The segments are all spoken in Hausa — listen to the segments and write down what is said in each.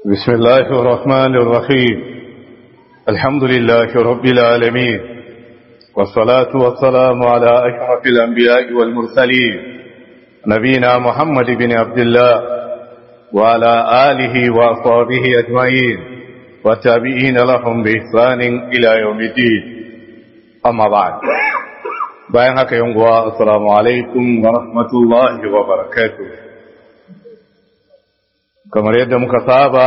بسم الله الرحمن الرحيم الحمد لله رب العالمين والصلاة والسلام على أشرف الأنبياء والمرسلين نبينا محمد بن عبد الله وعلى آله وأصحابه أجمعين والتابعين لهم بإحسان إلى يوم الدين أما بعد bayan haka yin guwa assalamu alaikum wa rahmatullahi wa barakatuh kamar yadda muka saba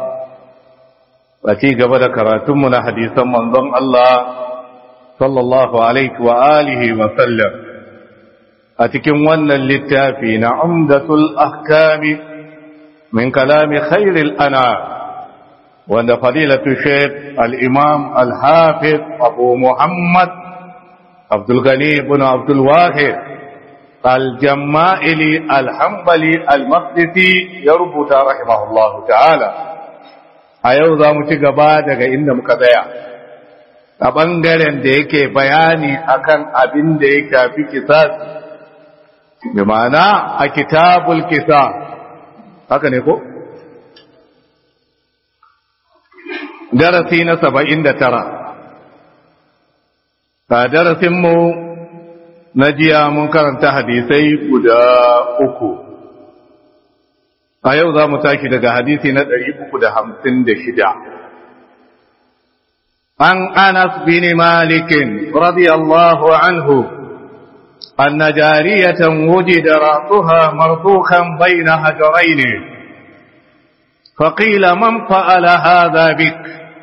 a ci gaba da karatunmu na hadisan manzon Allah sallallahu alaihi wa alihi wa sallam a cikin wannan littafi na umdatul ahkami min kalami khairil ana wanda fadilatu shaykh al-imam al-hafiz abu muhammad عبد الغني بن عبد الواحد الجمائلي الحنبلي المقدسي يربط رحمه الله تعالى a yau za mu ci gaba daga inda muka tsaya a ɓangaren da yake bayani akan abin da ya shafi kisas bi ma'ana a kitabul kisa haka ne ko? darasi na saba'in da tara a darasinmu na jiya mun karanta hadisai guda uku a yau za mu tashi daga hadisi na ɗari uku da hamsin da shida an anas bin malikin radiyallahu anhu أن جارية وجد رأسها مرفوخا بين هجرين فقيل من فعل هذا بك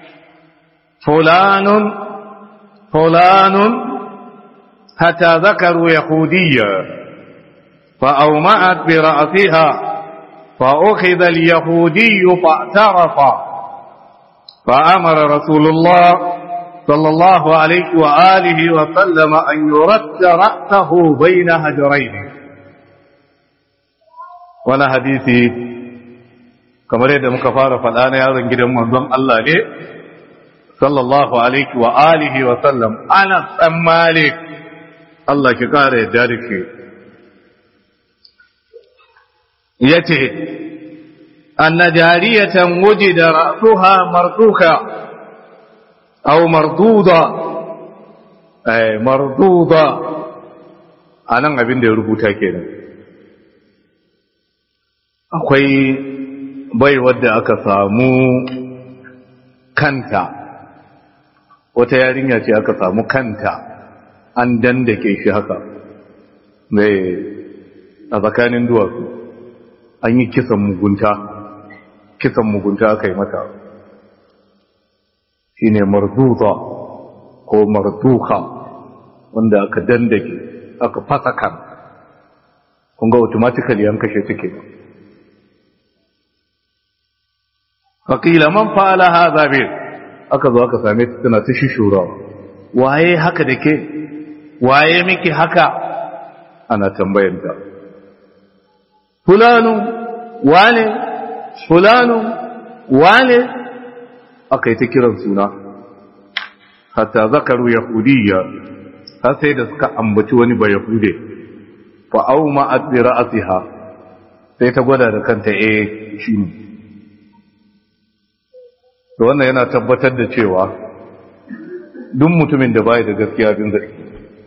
فلان فلان حتى ذكروا يهوديا فأومأت برأسها فأخذ اليهودي فاعترف فأمر رسول الله صلى الله عليه وآله وسلم أن يرد رأسه بين هجرين وانا حديثي كما رأيت مكفارة فالآن يا ذنجد منظم الله ليه sallallahu alaihi wa alihi wa sallam ana san malik Allah ki kare da rike yace anna jariyatan wujida ra'suha marduka aw marduda eh marduda anan abin da ya rubuta kenan akwai bai wadda aka samu kanta wata yarinya ce aka samu kanta an dandake shi haka mai a tsakanin duwatsu an yi kisan mugunta kisan mugunta aka yi mata shi ne marduza ko marduka wanda aka dandake aka fasa kan kunga automatically an kashe take faƙila man fa'ala haza bai aka zo aka same ta tana ta shishura waye haka da ke waye miki haka ana tambayanta fulanu wane fulanu wane aka yi ta kiran suna hatta zakaru yahudiyya har sai da suka ambaci wani ba yahude fa au ma'at bi ra'siha sai ta gwada da kanta eh shine to wannan yana tabbatar da cewa duk mutumin da bai da gaskiya bin zargi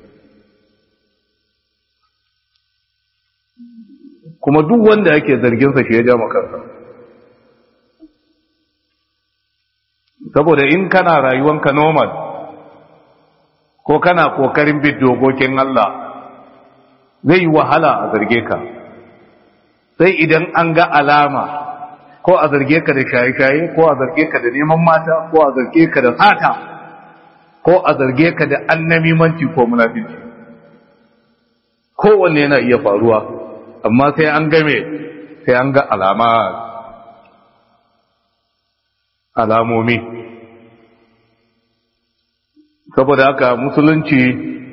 kuma duk wanda yake zarginsa shi ya ja makarsa saboda in kana rayuwanka normal ko kana kokarin bin dokokin Allah zai yi wahala a zarge ka sai idan an ga alama ko a zarge ka da shaye-shaye ko a zarge ka da neman mata ko a zarge ka da sata ko a zarge ka da annamimanci ko munafici kowanne yana iya faruwa amma sai an game sai an ga alama alamomi saboda haka musulunci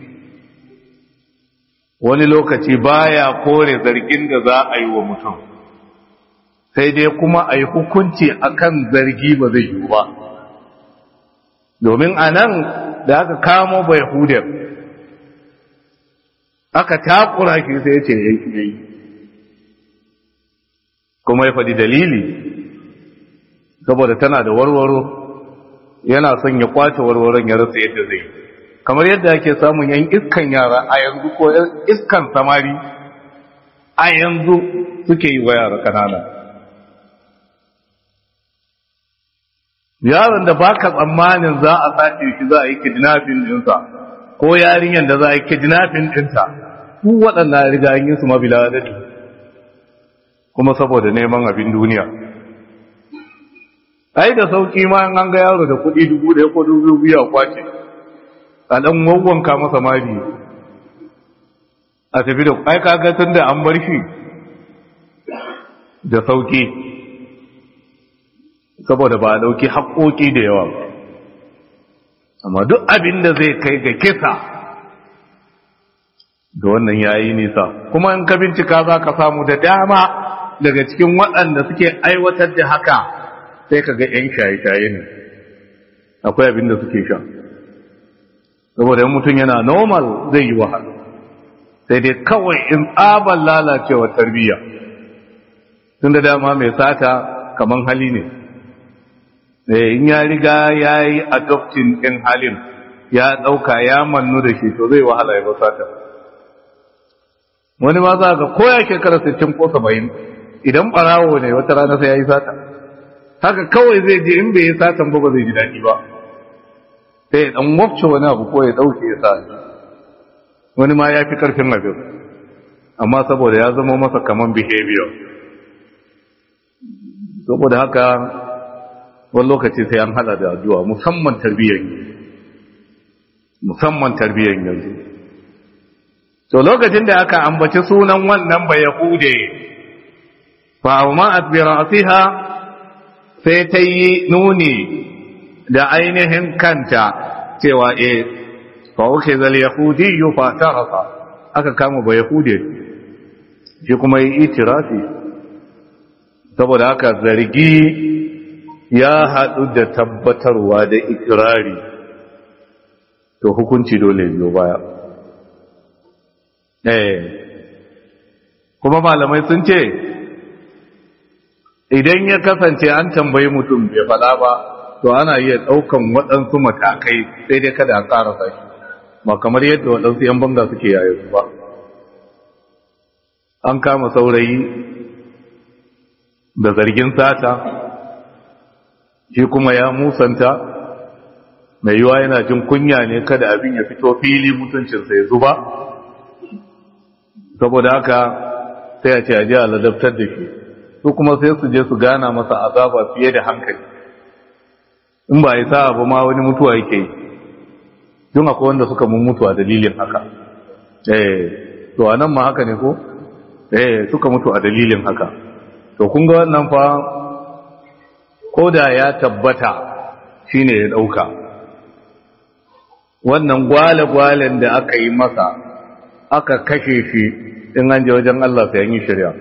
wani lokaci baya kore zargin da za a yi wa mutum sai dai kuma a yi hukunci akan zargi ba zai yiwu ba domin a nan da aka kamo bai hudar aka takura shi sai ya ce ya yi kuma ya faɗi dalili saboda tana da warwaro yana son ya kwace warwaron ya rasa yadda zai kamar yadda ake samun yan iskan yara a yanzu ko iskan samari a yanzu suke yi wa yara kanana yaron da baka tsammanin za a sace shi za a yi kidnapping dinsa ko yarinyar da za a yi kidnapping dinta su waɗannan riga yin su mabila adadi kuma saboda neman abin duniya ai da sauki ma an ga yaro da kuɗi dubu ɗaya ko dubu biyu a kwace a ɗan wawwanka masa mari a tafi da ai kaga tun da an bar shi da sauki saboda ba a ɗauki haƙoƙi da yawa amma duk abin da zai kai ga kisa ga wannan yayi nisa kuma in ka bincika za ka samu da dama daga cikin waɗanda suke aiwatar da haka sai ka ga 'yan shaye-shaye ne akwai abin da suke sha saboda yin mutum yana normal zai yi wahala sai dai kawai in tsaban lalacewa tarbiyya tun da dama mai sata kaman hali ne in ya riga ya yi adoptin ɗin halin ya ɗauka ya mannu da shi to zai wahala ya ba sata wani ma za ga koya shekara 60 ko 70 idan ɓarawo ne wata rana sai ya yi sata haka kawai zai je in bai yi satan ba ba zai ji daɗi ba sai ya ɗan wafce wani abu ko ya ɗauke ya sa wani ma ya fi ƙarfin abin amma saboda ya zama masa kaman behavior saboda haka wani lokaci sai an hada da addu'a musamman tarbiyyar musamman tarbiyyar yanzu to lokacin da aka ambaci sunan wannan ba yahude fa ma asbira asiha sai ta yi nuni da ainihin kanta cewa e fa uke zal yahudi fa tarasa aka kama ba yahude shi kuma yi itirafi saboda haka zargi ya haɗu da tabbatarwa da ikirari to hukunci dole biyo baya eh kuma malamai sun ce idan ya kasance an tambayi mutum bai fada ba to ana iya ɗaukan waɗansu matakai sai dai kada a ƙara sashi ba kamar yadda waɗansu 'yan banga suke yayin ba an kama saurayi da zargin sata shi kuma ya musanta mai yiwa yana jin kunya ne kada abin ya fito fili mutuncinsa ya zuba saboda haka sai a ce a ji a ladabtar da shi su kuma sai su je su gana masa azaba fiye da hankali in ba ya sa abu ma wani mutuwa yake yi don akwai wanda suka mun mutu a dalilin haka eh to a nan ma haka ne ko eh suka mutu a dalilin haka to kun ga wannan fa ko da ya tabbata shine ya dauka wannan gwale-gwalen da aka yi masa aka kashe shi in an je wajen Allah sai an yi shari'a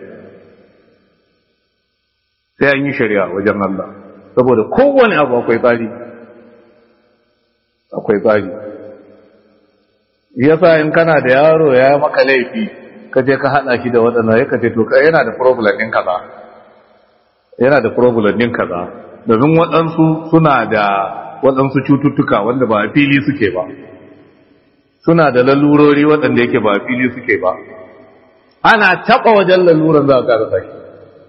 sai an yi shari'a wajen Allah saboda kowane abu akwai tsari akwai tsari yasa in kana da yaro ya maka laifi ka je ka hada shi da waɗanda ya kace to yana da problem ɗin kaza yana da problem ɗin kaza domin waɗansu suna da waɗansu cututtuka wanda ba a fili suke ba suna da lalurori waɗanda yake ba a fili suke ba ana taɓa wajen laluran za a ƙarasa shi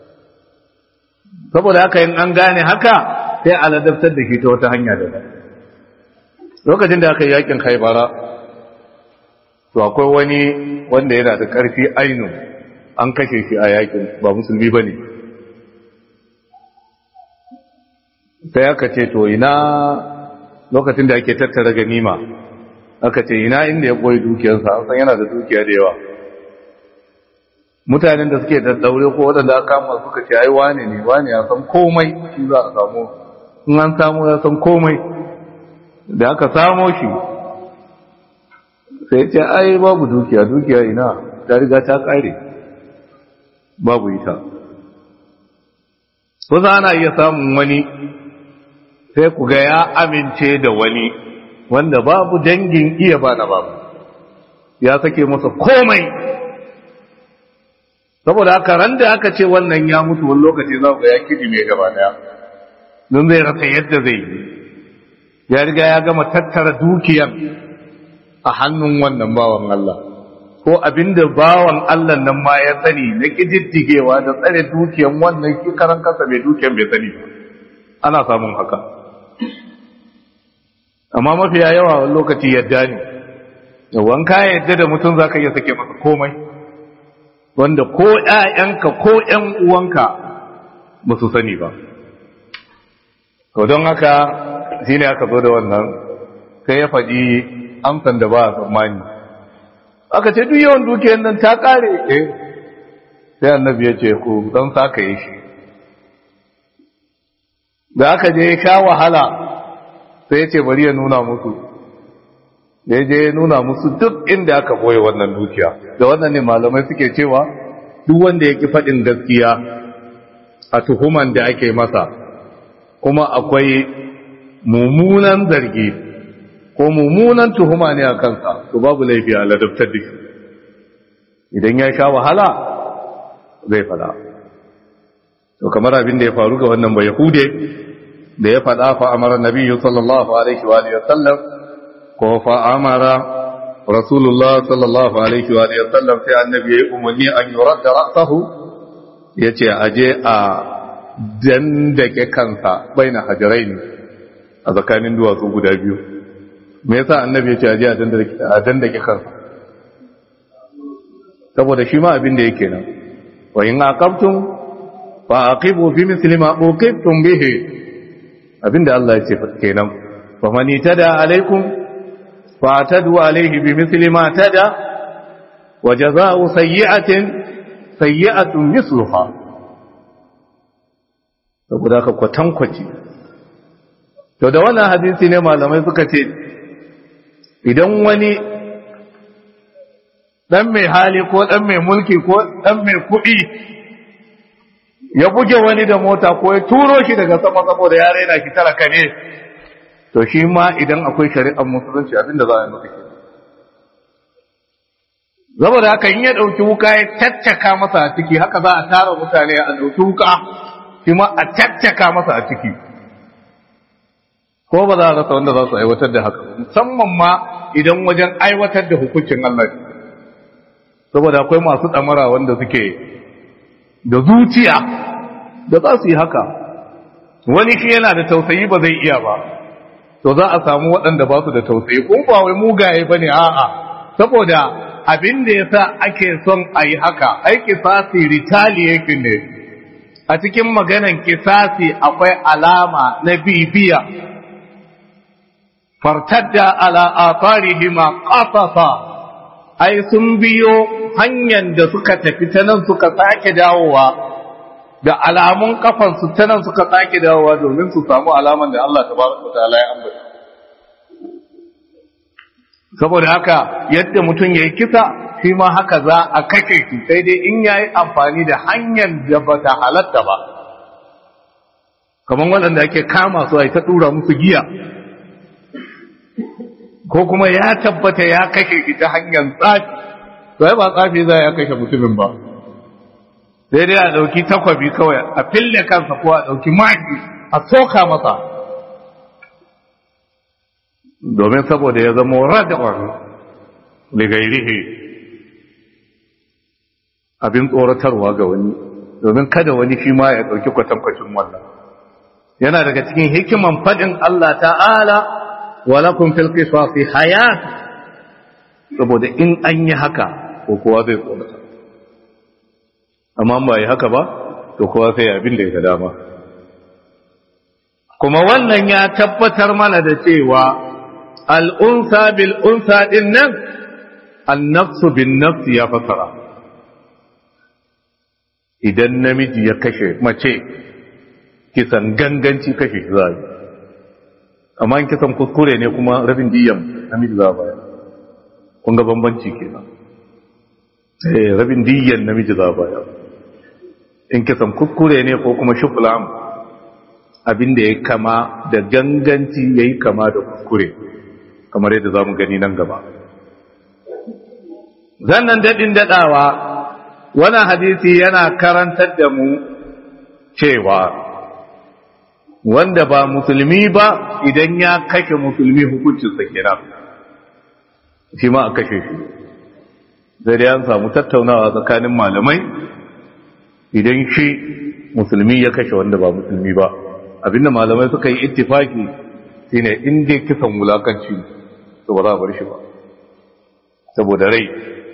saboda haka in an gane haka sai a ladabtar da shi ta wata hanya da ba lokacin da aka yi yakin haibara to akwai wani wanda yana da ƙarfi ainu an kashe shi a yakin ba musulmi ba ne sai aka ce to ina lokacin da ake tattara ganima aka ce ina inda ya koyi dukiyarsa an san yana da dukiya da yawa mutanen da suke daddaure ko waɗanda aka kama suka ce ai wane ne wane ya san komai shi za a samu in an samu ya san komai da aka samo shi sai ce ai babu dukiya dukiya ina ta riga ta kare babu ita kusa ana iya samun wani sai ku ga ya amince da wani wanda babu dangin iya ba na babu ya sake masa komai saboda haka ran da aka ce wannan ya mutu wani lokaci za ku ga ya kiji mai gaba daya don zai rasa yadda zai yi ya riga ya gama tattara dukiyar a hannun wannan bawan Allah ko abinda bawan Allah nan ma ya sani na kididdigewa da tsare dukiyar wannan karan kasa mai dukiyar bai sani ba ana samun haka amma mafiya yawa wani lokaci yadda ne wanka yadda da mutum za ka iya sake masa komai wanda ko ‘ya'yanka ko ‘yan uwanka ba su sani ba to don haka shi ne aka zo da wannan sai ya faɗi amsan da ba a tsammani aka ce duk yawan dukiyar nan ta ƙare eh sai annabi ya ce ku don saka yi shi da aka je ya sha wahala sai ya ce bari ya nuna musu da ya je ya nuna musu duk inda aka boye wannan dukiya da wannan ne malamai suke cewa duk wanda ya ki faɗin gaskiya a tuhuman da ake masa kuma akwai mummunan zargi ko mummunan tuhuma ne a kansa to babu laifi a ladabtar da shi idan ya sha wahala zai fada to kamar abin da ya faru ga wannan bai yahude da ya fada fa amara nabiyyu sallallahu alaihi wa alihi wasallam ko fa amara rasulullah sallallahu alaihi wa alihi wasallam sai annabi ya umarni an yuradda ra'sahu yace aje a dandake kansa baina hajaraini a tsakanin duwatsu guda biyu me yasa annabi yace aje a dandake kansa saboda shi ma abin da yake nan wa in aqabtum fa aqibu bi misli ma uqibtum bihi abinda Allah ya ce kenan fa man tada alaikum fa tadu alaihi bi misli ma tada wa jazaa'u sayyi'atin sayyi'atun misluha saboda ka kwatankwaci to da wannan hadisi ne malamai suka ce idan wani dan mai hali ko dan mai mulki ko dan mai kuɗi ya buge wani da mota ko ya turo shi daga sama saboda ya raina shi talaka ne to shi ma idan akwai shari'ar musulunci abinda za a yi masa ke saboda haka in ya ɗauki wuka ya tattaka masa a ciki haka za a tara mutane a ɗauki wuka shi ma a tattaka masa a ciki ko ba za a rasa wanda za su aiwatar da haka musamman ma idan wajen aiwatar da hukuncin Allah saboda akwai masu ɗamara wanda suke da zuciya da za su yi haka wani shi yana da tausayi ba zai iya ba to za a samu waɗanda ba su da tausayi ko ba wai mugaye ba ne a'a saboda abin da ya sa ake son a yi haka ai kisasi retaliation ne a cikin maganan kisasi akwai alama na bibiya fartadda ala atharihima qasasa ai sun biyo hanyar da suka tafi ta nan suka sake dawowa da alamun kafansu ta nan suka sake dawowa domin su samu alaman da Allah tabaraka wa ta'ala ya ambata saboda haka yadda mutum yayi kisa shi ma haka za a kake shi sai dai in yayi amfani da hanyar da bata halatta ba kamar waɗanda ake kama su a ta tura musu giya ko kuma ya tabbata ya kashe shi ta hanyar tsafi sai ba tsafi za ya kashe mutumin ba sai dai a ɗauki takwabi kawai a fille kansa ko a ɗauki maki a soka masa domin saboda ya zama radawar ligairihi abin tsoratarwa ga wani domin kada wani shi ma ya ɗauki kwatankwacin wannan yana daga cikin hikiman faɗin Allah ta'ala walakun fil qisasi hayat saboda in an yi haka ko kowa zai tsorata amma ba yi haka ba to kowa sai abin da ya dama kuma wannan ya tabbatar mana da cewa al'unsa bil unsa din nan annafsu bin nafsi ya fasara idan namiji ya kashe mace kisan ganganci kashe shi zai amma in kisan kuskure ne kuma rabin diyan namiji za a baya kun ga bambanci kenan eh rabin diyan namiji za a baya in kisan kuskure ne ko kuma shukulam abin da ya kama da ganganci ya yi kama da kuskure kamar yadda za mu gani nan gaba zannan daɗin daɗawa wani hadisi yana karantar da mu cewa wanda ba musulmi ba idan ya kashe musulmi hukuncinsa kenan shi ma a kashe shi zai da an samu tattaunawa tsakanin malamai idan shi musulmi ya kashe wanda ba musulmi ba abinda malamai suka yi ittifaki shine in dai kisan wulakanci to ba za a bar shi ba saboda rai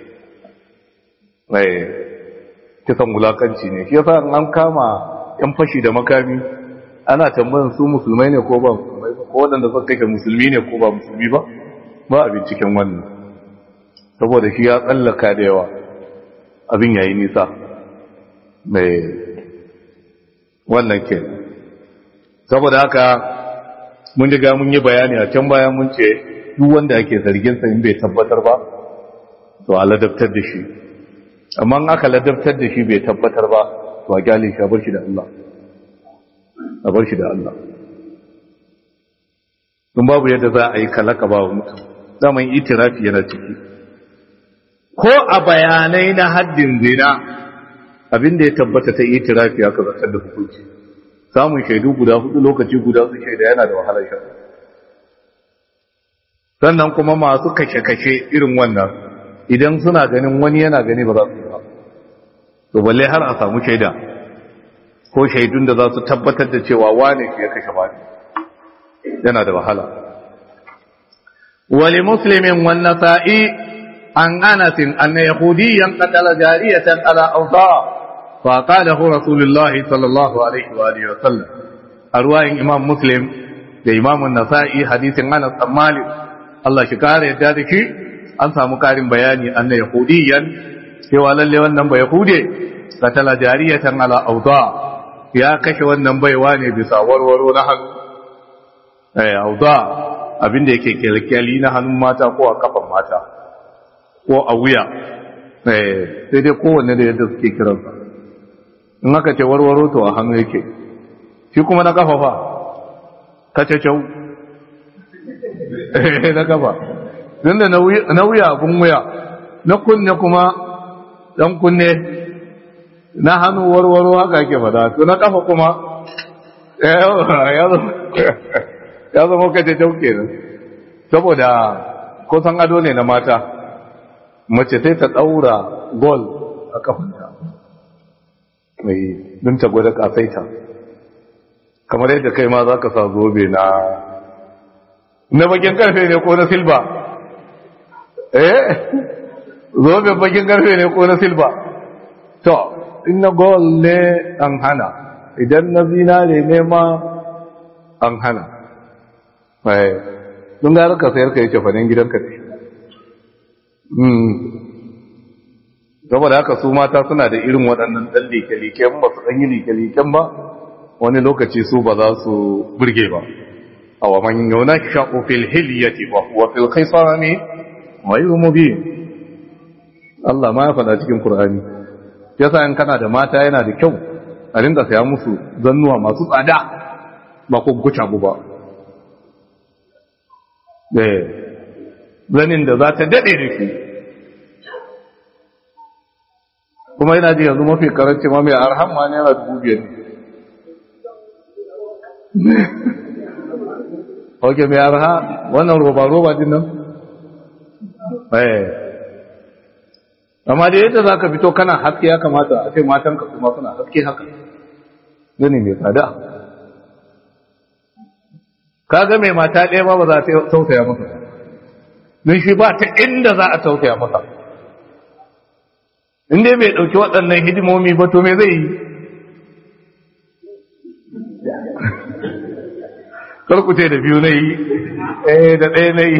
mai kisan wulakanci ne shi yasa an kama yan fashi da makami ana tambayan su musulmai ne ko ba musulmai ba ko waɗanda suka kashe musulmi ne ko ba musulmi ba ba a binciken wannan saboda shi ya tsallaka da yawa abin yayi nisa mai wannan ke saboda haka mun riga mun yi bayani a can bayan mun ce duk wanda ake zarginsa in bai tabbatar ba to a ladabtar da shi amma aka ladabtar da shi bai tabbatar ba to a gyale shi a bar shi da Allah a bar shi da Allah don babu yadda za a yi kalaka ba wa mutum zaman itirafi yana ciki ko a bayanai na haddin zina abinda ya tabbata ta itirafi aka zartar da hukunci samun shaidu guda hudu lokaci guda su shaida yana da wahalar sha sannan kuma masu kashe-kashe irin wannan idan suna ganin wani yana gani ba za su yi ba to balle har a samu shaida ko shaidun da za su tabbatar da cewa wane ke ya kashe wani yana da wahala wali muslimin wan nasa'i an anas anna yahudiyan qatala jariyatan ala awsa fa qalahu rasulullah sallallahu alaihi wa alihi wa sallam arwayin imam muslim da imam an-nasa'i hadisin anas bin malik Allah shi kare yadda da shi an samu karin bayani anna yahudiyan cewa lalle wannan ba yahude qatala jariyatan ala awsa ya kashe wannan baiwa ne bisa warwaro na hannu eh auda abinda yake kyalkyali na hannun mata ko a kafan mata ko a wuya eh sai dai kowanne da yadda suke kiransa in aka ce warwaro to a hannu yake shi kuma na kafa fa kacacau eh na kafa tunda na wuya abun wuya na kunne kuma dan kunne na hannu warwaro haka ake fada to na kafa kuma ya zama kace tauke ne saboda kusan ado ne na mata mace sai ta daura gol a kafanta mai don ta gwada kasaita kamar yadda kai ma za ka sa zobe na na bakin karfe ne ko na silba eh zobe bakin karfe ne ko na silba to in na gol ne an hana idan na zinare ne ma an hana don gara ka sayar ka yi cefanen gidanka ne saboda haka su mata suna da irin waɗannan ɗan leke-leken ba su ɗan yi leke-leken ba wani lokaci su ba za su burge ba a wa man yau na shaƙo fil hiliyati wa fil kai sarami wa yi rumubi Allah ma ya faɗa cikin Kur'ani yasa in kana da mata yana da kyau a rinka saya musu zannuwa masu tsada ba ko guca bu ba zanin da za ta daɗe da shi kuma yana ji yanzu mafi karanci ma mai arhan ma naira dubu biyar ok mai arha wannan roba-roba din nan amma da yadda za ka fito kana haske ya kamata a ce matanka kuma suna haske haka gani mai tsada kaga mai mata ɗaya ba ba za ta tausaya masa don shi ba ta inda za a tausaya masa inda bai ɗauki waɗannan hidimomi ba to me zai yi karkuce da biyu na yi eh da ɗaya na yi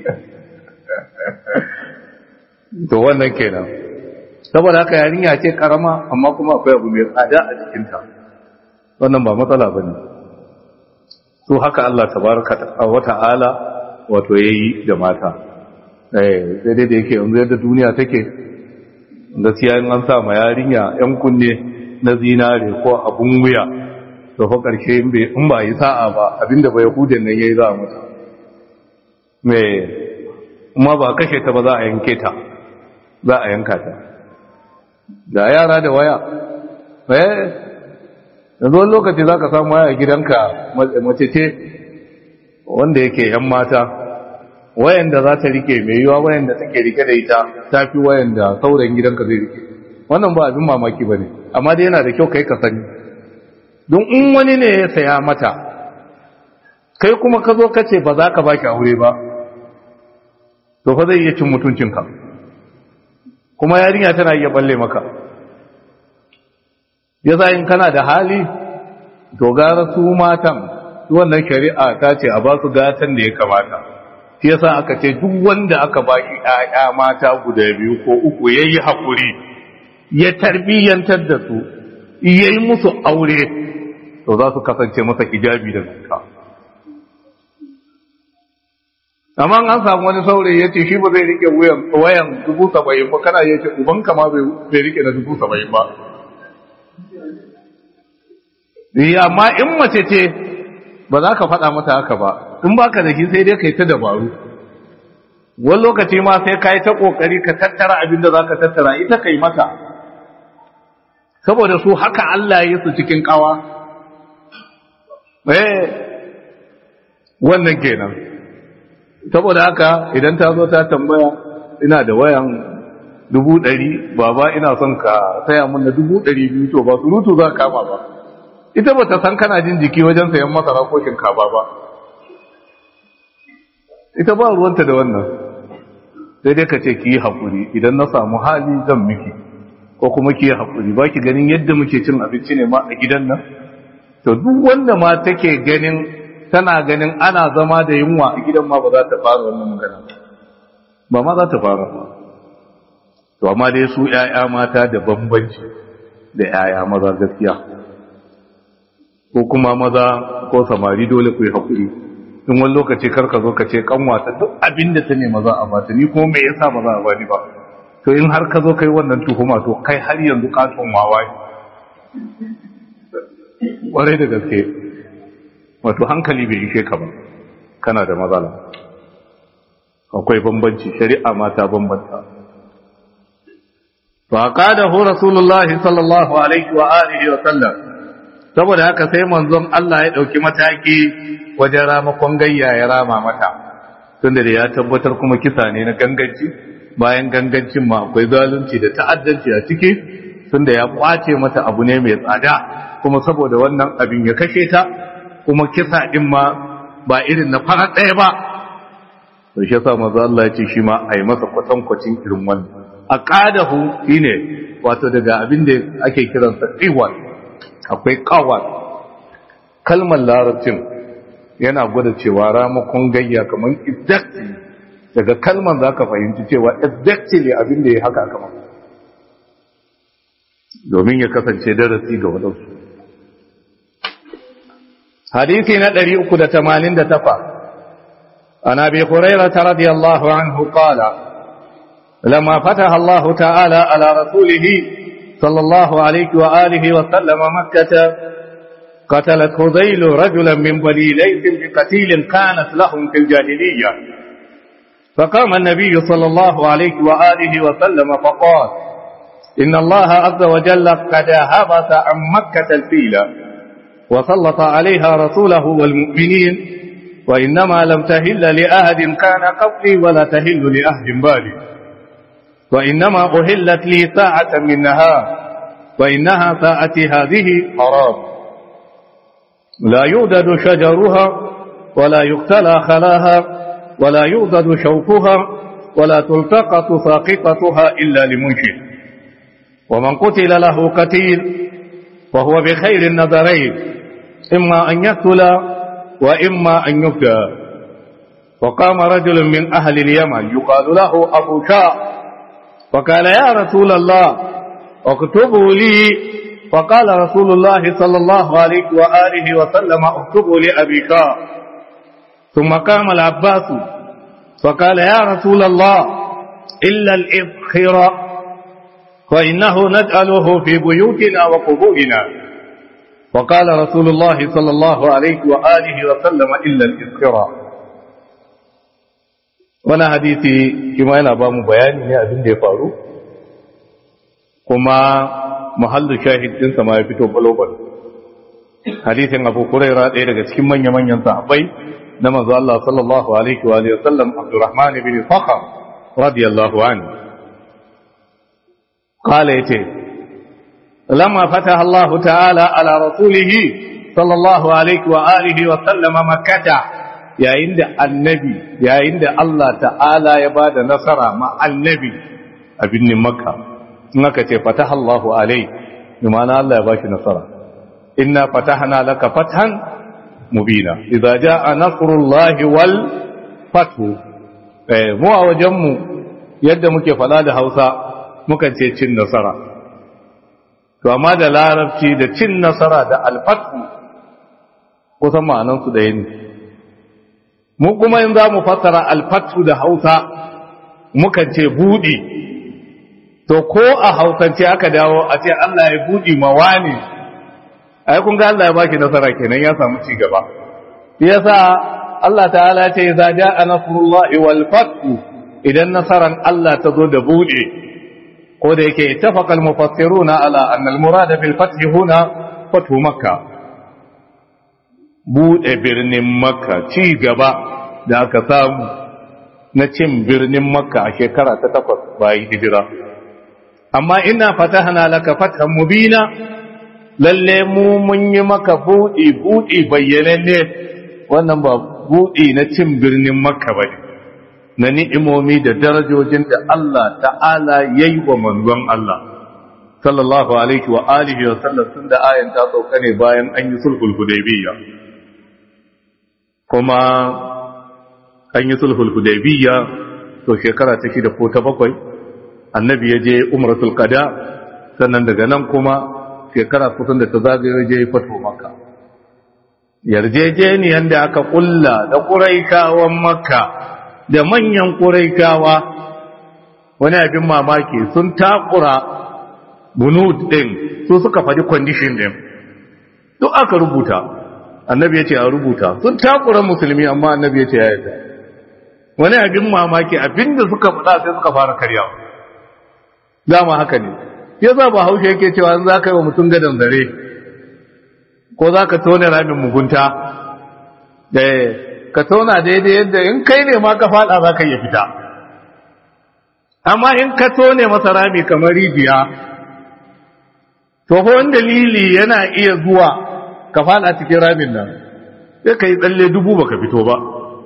to wannan kenan saboda haka yarinya ce karama amma kuma akwai abu mai tsada a jikinta wannan ba matsala ba ne su haka Allah tabaraka wa ta'ala wato yayi da mata eh sai dai da yake yanzu yadda duniya take gaskiya in an sa ma yarinya yan kunne na zinare ko abun wuya to fa karshe in bai in ba yi sa'a ba abinda bai yahudin nan yayi za a mata me kuma ba kashe ta ba za a yanke ta za a yanka ta da yara da waya eh yanzu wani lokaci za ka samu waya gidanka mace ce wanda yake yan mata wayanda za ta rike mai yiwa wayanda take rike da ita ta fi wayanda sauran gidanka zai rike wannan ba abin mamaki ba ne amma dai yana da kyau kai ka sani don in wani ne ya saya mata kai kuma ka zo ka ce ba za ka baki aure ba to fa zai iya cin mutuncinka kuma yarinya tana iya balle maka ya in kana da hali to gara su matan wannan shari'a ta ce a ba su gatan da ya kamata shi yasa aka ce duk wanda aka ba shi ƴaƴa mata guda biyu ko uku yayi hakuri ya tarbiyyantar da su yayi musu aure to za su kasance masa hijabi da zakka amma an samu wani saurayi ya ce shi ba zai rike wayan dubu saba'in ba kana ya ce ubanka ma bai rike na dubu saba'in ba amma in mace ce ba za ka faɗa mata haka ba in baka da shi sai dai kai ta dabaru wani lokaci ma sai ka yi ta ƙoƙari ka tattara abin da za ka tattara ita kai mata saboda su haka Allah ya su cikin ƙawa eh wannan kenan saboda haka idan ta zo ta tambaya ina da wayan dubu ɗari baba ina son ka saya mun da dubu ɗari biyu to ba surutu za ka kama ba ita ba ta san kana jin jiki wajen sayan masara ko shinkafa ba ita ba ruwanta da wannan sai dai ka ce ki yi haƙuri idan na samu hali zan miki ko kuma ki yi haƙuri ba ki ganin yadda muke cin abinci ne ma a gidan nan to duk wanda ma take ganin tana ganin ana zama da yunwa a gidan ma ba za ta fara wannan magana ba ma za ta fara ba to amma dai su ƴaƴa mata da bambanci da ƴaƴa maza gaskiya ko kuma maza ko samari dole ku yi haƙuri in wani lokaci kar ka zo ka ce kanwata duk abin da ta nema za a bata ni kuma me yasa ba za a bani ba to in har ka zo kai wannan tuhuma to kai har yanzu katon wawa ƙwarai da gaske wato hankali bai ishe ka ba kana da matsala akwai bambanci shari'a ma ta bambanta fa qadahu rasulullahi sallallahu alaihi wa alihi wa sallam saboda haka sai manzon Allah ya dauki mataki wajen ramakon gayya ya rama mata tunda da ya tabbatar kuma kisa ne na ganganci bayan gangancin ma akwai zalunci da ta'addanci a ciki tunda ya kwace mata abu ne mai tsada kuma saboda wannan abin ya kashe ta kuma kisa din ma ba irin na fara ɗaya ba to shi yasa manzo Allah ya ce shi ma a yi masa kwatankwacin irin wannan aqadahu shine wato daga abin da ake kiransa qiwal akwai qawal kalmar larabcin yana gwada cewa ramakon gayya kamar exactly daga kalmar za ka fahimci cewa exactly abin da ya haka kamar domin ya kasance darasi ga waɗansu hadisi na 388 عن أبي هريرة رضي الله عنه قال لما فتح الله تعالى على رسوله صلى الله عليه وآله وسلم مكة قتلت هذيل رجلا من بني ليث بقتيل كانت لهم في الجاهلية فقام النبي صلى الله عليه وآله وسلم فقال إن الله عز وجل قد هبط عن مكة الفيلة وسلط عليها رسوله والمؤمنين وإنما لم تهل لأهد كان قبلي ولا تهل لأهد بالي وإنما أهلت لي ساعة من نهار وإنها ساعتي هذه حرام لا يودد شجرها ولا يقتلى خلاها ولا يودد شوكها ولا تلتقط ساقطتها إلا لمنشد ومن قتل له قتيل فهو بخير النظرين إما أن يقتل وإما أن يفدى وقام رجل من أهل اليمن يقال له أبو شاء فقال يا رسول الله اكتبوا لي فقال رسول الله صلى الله عليه وآله وسلم اكتبوا لأبي شاء ثم قام العباس فقال يا رسول الله إلا الإبخر فإنه نجعله في بيوتنا وقبورنا وقال رسول الله صلى الله عليه وآله وسلم إلا الإذكرى وانا حديثي كما yana ba mu bayani ne abin da ya faru kuma muhallu shahid din sa ma ya fito global hadisin Abu Hurairah ɗaya daga cikin manya-manyan sahabbai na manzo Allah sallallahu alaihi wa alihi wasallam Abdurrahman ibn Fakhr radiyallahu anhu qala yace lamma fataha Allah ta'ala ala rasulihi sallallahu alaihi wa alihi wa sallam makkah yayin da annabi yayin da Allah ta'ala ya bada nasara ma annabi a binnin makka in aka ce fataha Allah alaihi bimana Allah ya bashi nasara inna fatahna laka fathan mubina idza jaa nasrullahi wal fathu eh mu a wajen mu yadda muke fada da Hausa muka ce cin nasara to amma da larabci da cin nasara da al-fathu kusan ma'anan su da ne mu kuma in za mu fassara al-fathu da Hausa muka ce budi to ko a hausance aka dawo a ce Allah ya budi mawani ai kun ga Allah ya baki nasara kenan ya samu ci gaba yasa Allah ta'ala ce idza jaa nasrullahi wal fath idan nasaran Allah ta zo da bude ko da yake ittafaqa al mufassiruna ala anna al murada bil fath huna fathu makkah bude birnin makka ci gaba da aka samu na cin birnin makka a shekara ta takwas bayan hijira amma ina fatahna laka fathan mubina lalle mu mun yi maka buɗi buɗi bayyananne wannan ba buɗi na cin birnin makka ba na ni'imomi da darajojin da Allah ta'ala ya yi wa manzon Allah sallallahu alaihi wa alihi wa sallam tun da ayan ta sauka ne bayan an yi sulhul hudaybiyya kuma an yi sulhul hudaybiyya to shekara ta shida ko ta bakwai annabi ya je umratul qada sannan daga nan kuma shekara kusan da ta zagaye je fato maka yarjejeniyan da aka kulla da ƙuraikawan maka da manyan ƙuraikawa wani abin mamaki sun takura bunud ɗin su suka faɗi kwandishin ɗin duk aka rubuta annabi ya ce a rubuta sun takura musulmi amma annabi ya ce ya yarda wani abin mamaki abin da suka faɗa sai suka fara karyawa dama haka ne ya za ba haushe yake cewa za ka yi wa mutum gadon zare ko za ka tone ramin mugunta da ka tona daidai yadda in kai ne ma ka fada za ka iya fita amma in ka tone masa rami kamar rijiya to wani dalili yana iya zuwa ka fada cikin ramin nan sai ka yi tsalle dubu baka fito ba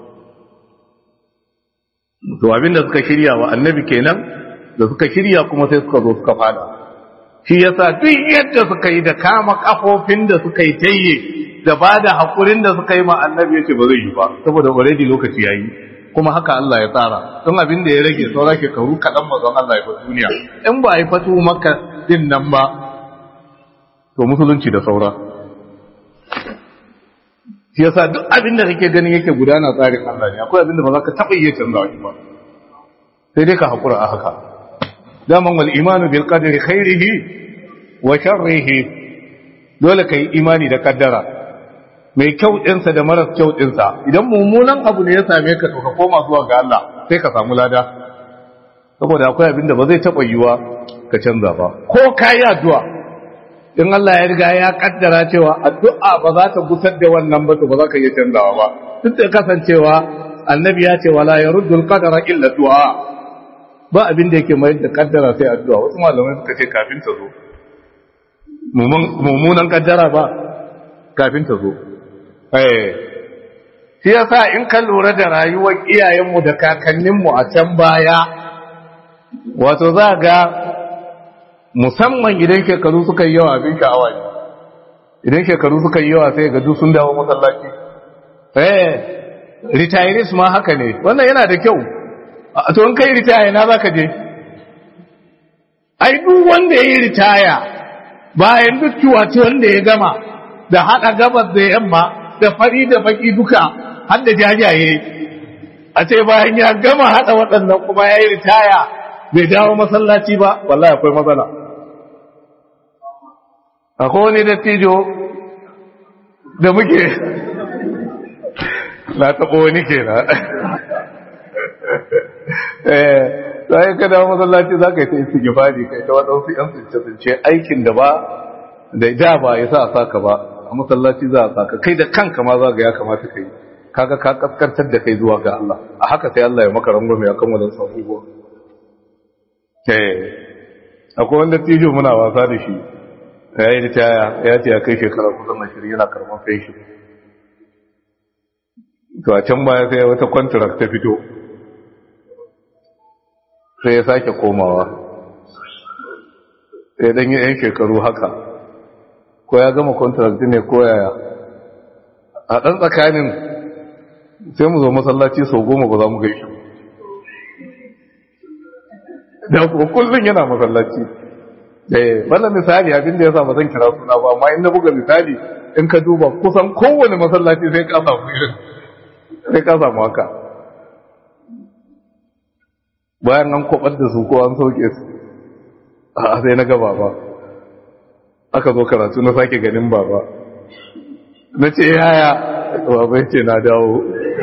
to abinda suka shirya wa annabi kenan da suka shirya kuma sai suka zo suka fada shi yasa duk yadda suka yi da kama kafofin da suka yi tayye da ba da haƙurin da suka yi ma annabi yace ba zai yi ba saboda already lokaci yayi kuma haka Allah ya tsara don abin da ya rage saura shekaru kaɗan mazan Allah ya fi duniya in ba a yi fatu maka din nan ba to musulunci da saura shi yasa duk abin da kake ganin yake gudana tsarin Allah ne akwai abin da ba za ka taɓa iya canza shi ba sai dai ka haƙura a haka daman wal imanu bil qadri khairihi wa sharrihi dole kai imani da kaddara mai kyau ɗinsa da maras kyau ɗinsa idan mummunan abu ne ya same ka to ka koma zuwa ga Allah sai ka samu lada saboda akwai abin da ba zai taɓa yiwa ka canza ba ko ka yi addu'a in Allah ya riga ya kaddara cewa addu'a ba za ta gusar da wannan ba to ba za ka iya canzawa ba duk da kasancewa annabi ya ce wala yaruddul qadara illa du'a ba abin da yake mayar da kaddara sai addu'a wasu malamai suka ce kafin ta zo mummunan kaddara ba kafin ta zo eh shi yasa in ka lura da rayuwar iyayenmu da kakanninmu a can baya wato za ga musamman idan shekaru suka yi yawa abin sha'awa ne idan shekaru suka yi yawa sai ga duk sun dawo masallaci eh retirees ma haka ne wannan yana da kyau to in kai ritaya na zaka je ai duk wanda yayi ritaya bayan duk ciwaci wanda ya gama da hada gabas da yamma da fari da baki duka har da jajaye a ce bayan ya gama hada waɗannan kuma yayi ritaya bai dawo masallaci ba wallahi akwai matsala akwai wani dattijo da muke na taɓa wani kenan sai ka dawo masallaci za ka yi ta istighfari kai ta waɗansu ‘yan tsince-tsince aikin da ba da ja ba ya sa saka ba a masallaci za a saka kai da kanka ma za ga ya kamata kai kaga ka kaskantar da kai zuwa ga Allah a haka sai Allah ya maka rangwame akan wannan sabuwa eh akwai wanda tijo muna wasa da shi ya yi ritaya ya ce ya kai shekara kusan ashirin yana karɓar feshi to a can baya sai wata kwantarak ta fito sai ya sake komawa sai dan yi 'yan shekaru haka ko ya gama kwantarak ne ko yaya a ɗan tsakanin sai mu zo masallaci sau goma ba za mu gaishe da kullum yana masallaci eh wannan misali abin da yasa ba zan kira suna ba amma in na buga misali in ka duba kusan kowane masallaci sai ka samu irin sai ka samu haka bayan an kwabar da su ko an sauke su a sai na ga baba aka zo karatu na sake ganin baba na ce yaya baba ce na dawo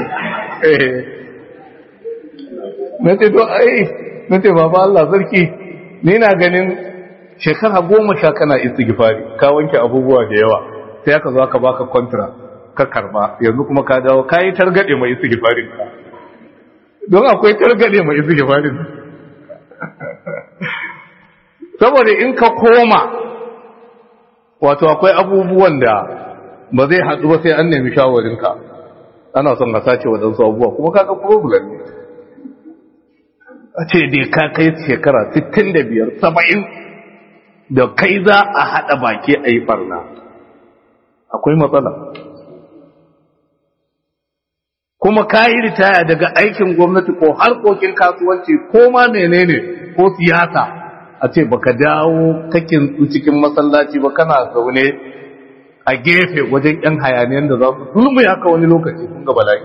na ce to ai na ce baba Allah sarki ni na ganin shekara goma sha kana istighfari ka wanke abubuwa da yawa sai aka zo aka baka kontra ka karba yanzu kuma ka dawo kai targade mai istighfarin ka don akwai targade mai istighfarin saboda in ka koma wato akwai abubuwan da ba zai haɗu ba sai an nemi shawarinka ana son a sace waɗansu abubuwa kuma kaga problem ne a ce dai ka kai shekara 65 70 da kai za a haɗa baki a yi ɓarna akwai matsala kuma ka yi ritaya daga aikin gwamnati ko harkokin kasuwanci ko ma menene ko siyasa a ce baka dawo kakin cikin masallaci ba kana zaune a gefe wajen yan hayaniyan da za su zulmu ya ka wani lokaci kun ga bala'i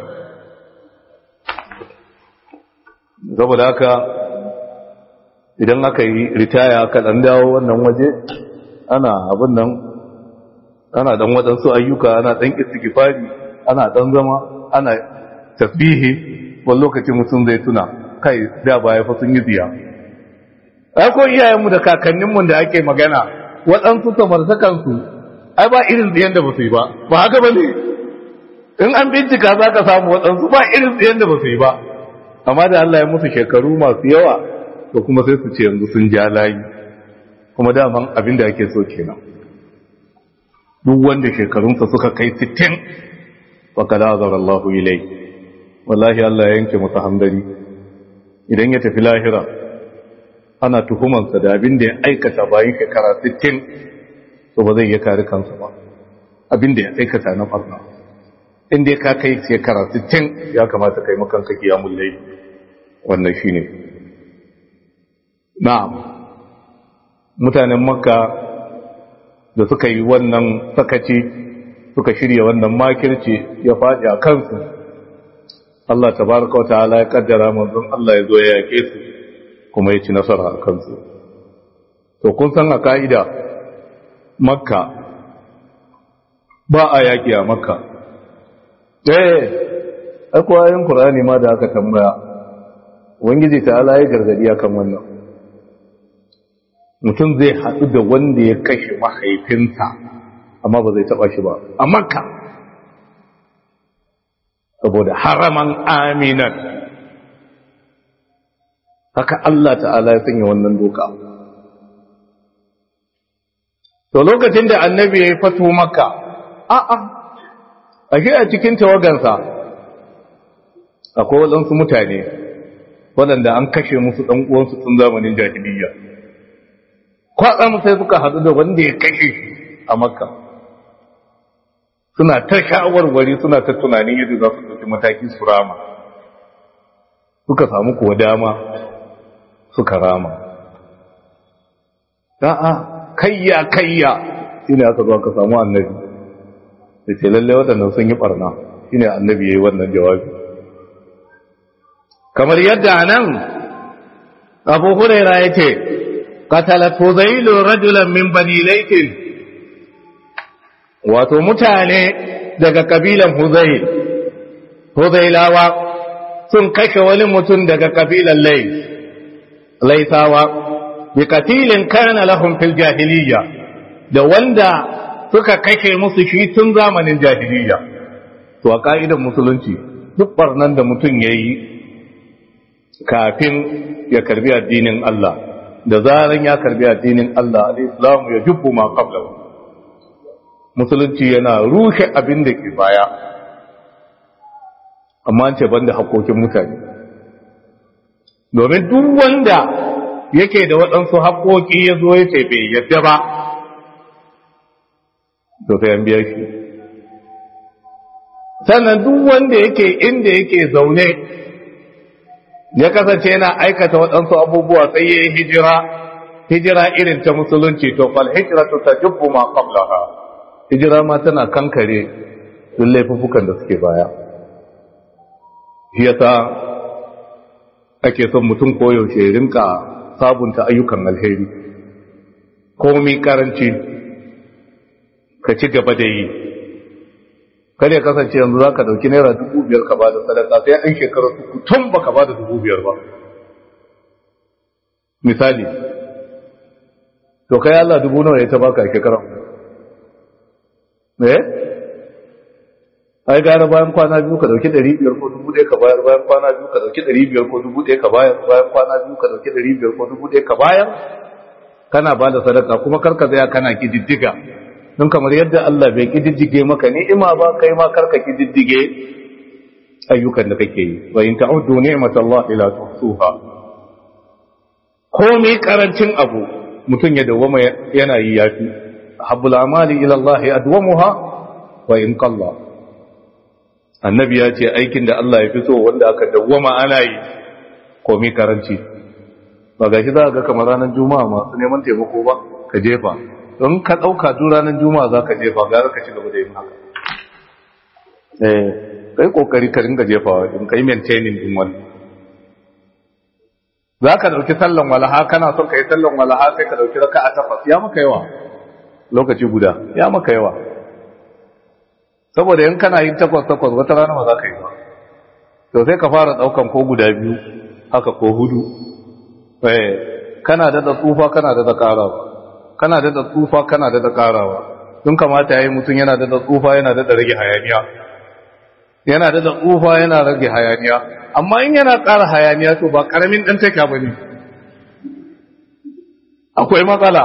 saboda haka idan aka yi ritaya aka dan dawo wannan waje ana abin nan ana dan waɗansu ayyuka ana dan istighfari ana dan zama ana tasbihi wani lokaci mutum zai tuna kai da baya fa sun yi ziya ai ko iyayenmu da kakanninmu da ake magana waɗansu samartakansu ai ba irin tsiyan da ba su yi ba ba haka ba ne in an bincika za ka samu waɗansu ba irin tsiyan da ba su yi ba amma da Allah ya musu shekaru masu yawa to kuma sai su ce yanzu sun ja layi kuma daman abin da ake so kenan duk wanda shekarunsa suka kai 60 faqad azara Allah ilai wallahi Allah ya yanke masa hamdari idan ya tafi lahira ana tuhumansa da abin da ya aikata bayan shekara 60 to ba zai iya kare kansa ba abin da ya aikata na farna inda ya ka kai shekara 60 ya kamata kai makanka kiyamul layl wannan shine na'am mutanen makka da suka yi wannan sakaci suka shirya wannan makirci ya faɗi a kansu Allah tabaraka wata'ala ya kaddara manzon Allah ya zo ya yake su kuma ya ci nasara a kansu to kun san a ka'ida makka ba a yaƙi a makka eh akwai ayin qur'ani ma da aka tambaya wangiji ta'ala ya gargadi akan wannan mutum zai haɗu da wanda ya kashe mahaifinsa amma ba zai taɓa shi ba a makka saboda haraman aminan haka Allah ta'ala ya sanya wannan doka to lokacin da annabi ya yi fato makka a'a a a cikin tawagansa akwai waɗansu mutane waɗanda an kashe musu ɗan uwansu tun zamanin jahiliyya kwatsam sai suka haɗu da wanda ya kashe a makka suna ta shawarwari suna ta tunanin yadda za su ɗauki mataki su rama suka samu kuwa dama suka rama a'a kayya kayya shine aka zo aka samu annabi da ce lalle waɗannan sun yi ɓarna shine annabi ya yi wannan jawabi kamar yadda nan abu huraira ya ce قتلت هذيل رجلا من بني ليث wato mutane daga kabilan Huzail Huzailawa sun kashe wani mutum daga kabilan Lais Laisawa bi katilin kana lahum fil jahiliyya da wanda suka kashe musu shi tun zamanin jahiliya to a ka'idar musulunci duk barnan da mutum ya yi kafin ya karbi addinin Allah da zaran ya karbi addinin Allah al-islamu ya jubbu ma qabla musulunci yana rushe abin da ke baya amma an ce banda haƙoƙin mutane domin duk wanda yake da waɗansu haƙoƙi ya zo ya ce bai yadda ba to sai an biya shi sannan duk wanda yake inda yake zaune ya kasance yana aikata waɗansu abubuwa sai ya yi hijira hijira irin ta musulunci to fal hijratu tajubbu ma qablaha hijira ma tana kankare duk laifukan da suke baya shi yasa ake son mutum koyaushe ya rinka sabunta ayyukan alheri komai karanci ka ci gaba da yi kada ya kasance yanzu za ka ɗauki naira dubu biyar ka ba da sadaka sai an shekarar uku tun ba ka ba da dubu biyar ba misali to kai Allah dubu nawa ya ta baka a shekarar me ai gara bayan kwana biyu ka dauki ɗari biyar ko dubu ɗaya ka bayar bayan kwana biyu ka dauki ɗari biyar ko dubu ɗaya ka bayar bayan kwana biyu ka dauki ɗari biyar ko dubu ɗaya ka bayar kana ba da sadaka kuma karka zaya kana kididdiga don kamar yadda Allah bai kididdige maka ni'ima ba kai ma karka kididdige ayyukan da kake yi wa in ta'uddu ni'matallahi la tuhsuha komai karancin abu mutum ya dawwama yana yi yafi habbul amali ila Allah adwamuha wa in qalla annabi ya ce aikin da Allah ya fi so wanda aka dawwama ana yi komai karanci ba gashi za ga kamar ranar juma'a masu neman taimako ba ka jefa don ka ɗauka duk ranar juma'a za ka jefa gara ka ci gaba da yin haka eh kai kokari ka ringa jefawa in kai maintaining din wani za ka ɗauki sallan walaha kana son ka yi sallan walaha sai ka ɗauki raka a takwas ya maka yawa lokaci guda ya maka yawa saboda in kana yin takwas takwas wata rana ba za ka yi ba to sai ka fara ɗaukan ko guda biyu haka ko hudu eh kana da tsufa kana da ƙarawa kana da tsufa kana da ƙarawa don kamata yayi mutum yana da tsufa yana da rage hayaniya yana da tsufa yana rage hayaniya amma in yana ƙara hayaniya to ba ƙaramin ɗan taka ba ne akwai matsala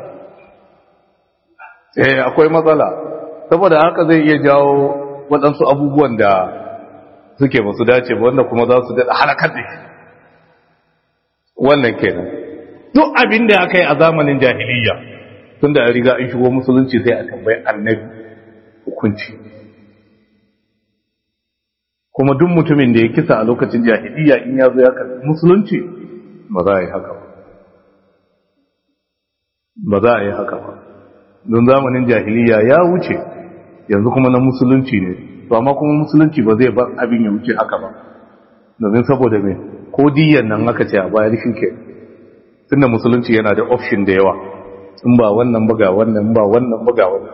eh akwai matsala saboda haka zai iya jawo waɗansu abubuwan da suke masu dace ba wanda kuma za su daɗa halakar da shi wannan kenan duk abin da aka yi a zamanin jahiliya tun da riga an shigo musulunci sai a tambayi annabi hukunci kuma duk mutumin da ya kisa a lokacin jahiliya in ya zo ya karbi musulunci ba za a yi haka ba ba za a yi haka ba don zamanin jahiliya ya wuce yanzu kuma na musulunci ne to amma kuma musulunci ba zai bar abin ya wuce haka ba domin saboda me ko diyan nan aka ce a bayar shi ke tunda musulunci yana da option da yawa in ba wannan buga wannan ba wannan buga wannan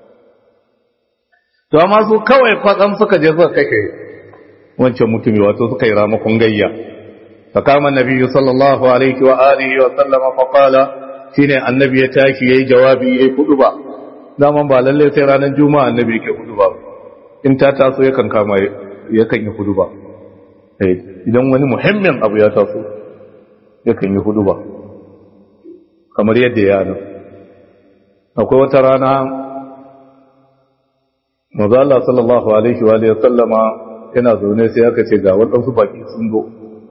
to amma su kawai kwatsam suka je suka kake wancan mutumi wato suka yi ramakon gayya fa kama nabiyyu sallallahu alaihi wa alihi wa sallama fa qala shine annabi ya tashi yayi jawabi yayi ba. daman ba lalle sai ranar juma'a annabi yake ba. in ta taso yakan kama yakan yi ba. eh idan wani muhimmin abu ya taso yakan yi ba. kamar yadda ya nan akwai wata rana maza Allah sallallahu alaihi wa alihi sallama yana zaune sai aka ce ga waɗansu baki sun zo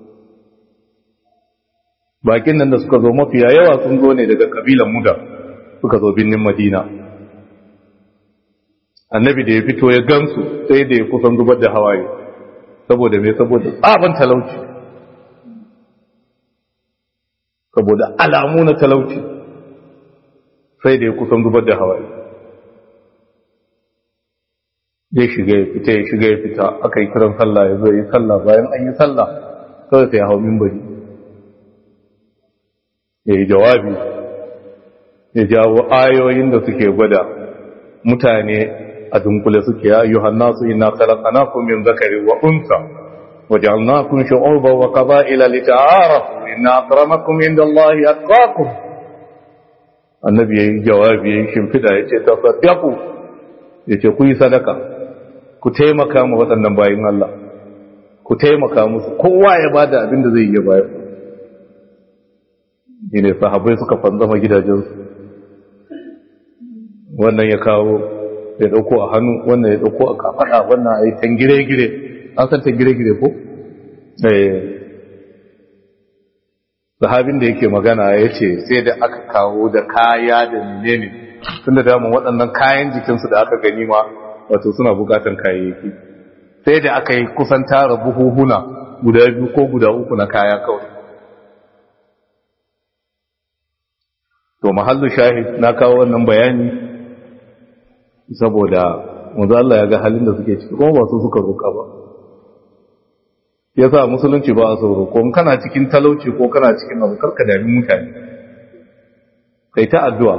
bakin nan da suka zo mafiya yawa sun zo ne daga kabilan muda suka zo binnin madina annabi da ya fito ya gansu sai da ya kusan zubar da hawaye saboda mai saboda tsaban talauci saboda alamu na talauci sai da ya kusan zubar da hawaye ya shiga ya fita ya shiga ya fita aka yi kiran sallah ya zo ya yi sallah bayan an yi sallah kawai sai hau mimbari ya yi jawabi ya jawo ayoyin da suke gwada mutane a dunkule suke ya yi hannasu ina khalaqnakum min zakari wa unsa وجعلناكم شعوبا وقبائل لتعارفوا إن أكرمكم عند الله أتقاكم annabi ya yi jawabi ya yi shimfida ya ce tasaddaku ya ce ku yi sadaka ku taimaka ma waɗannan bayin Allah ku taimaka musu kowa ya ba da abin da zai iya bayar shi ne sahabai suka fanzama gidajensu wannan ya kawo ya ɗauko a hannu wannan ya ɗauko a kafaɗa wannan a yi tangire-gire an san tangire-gire ko? sahabin da yake magana ya ce sai da aka kawo da kaya da menene tun da damun waɗannan kayan jikinsu da aka gani ma wato suna bukatan kayayyaki sai da aka yi kusan tara buhuhuna guda biyu ko guda uku na kaya kawai to mahallu shahid na kawo wannan bayani saboda wanzu Allah ya ga halin da suke ciki kuma ba su suka roƙa ba ya sa musulunci ba a sauro ko kana cikin talauci ko kana cikin abu karka dami mutane kai ta addu'a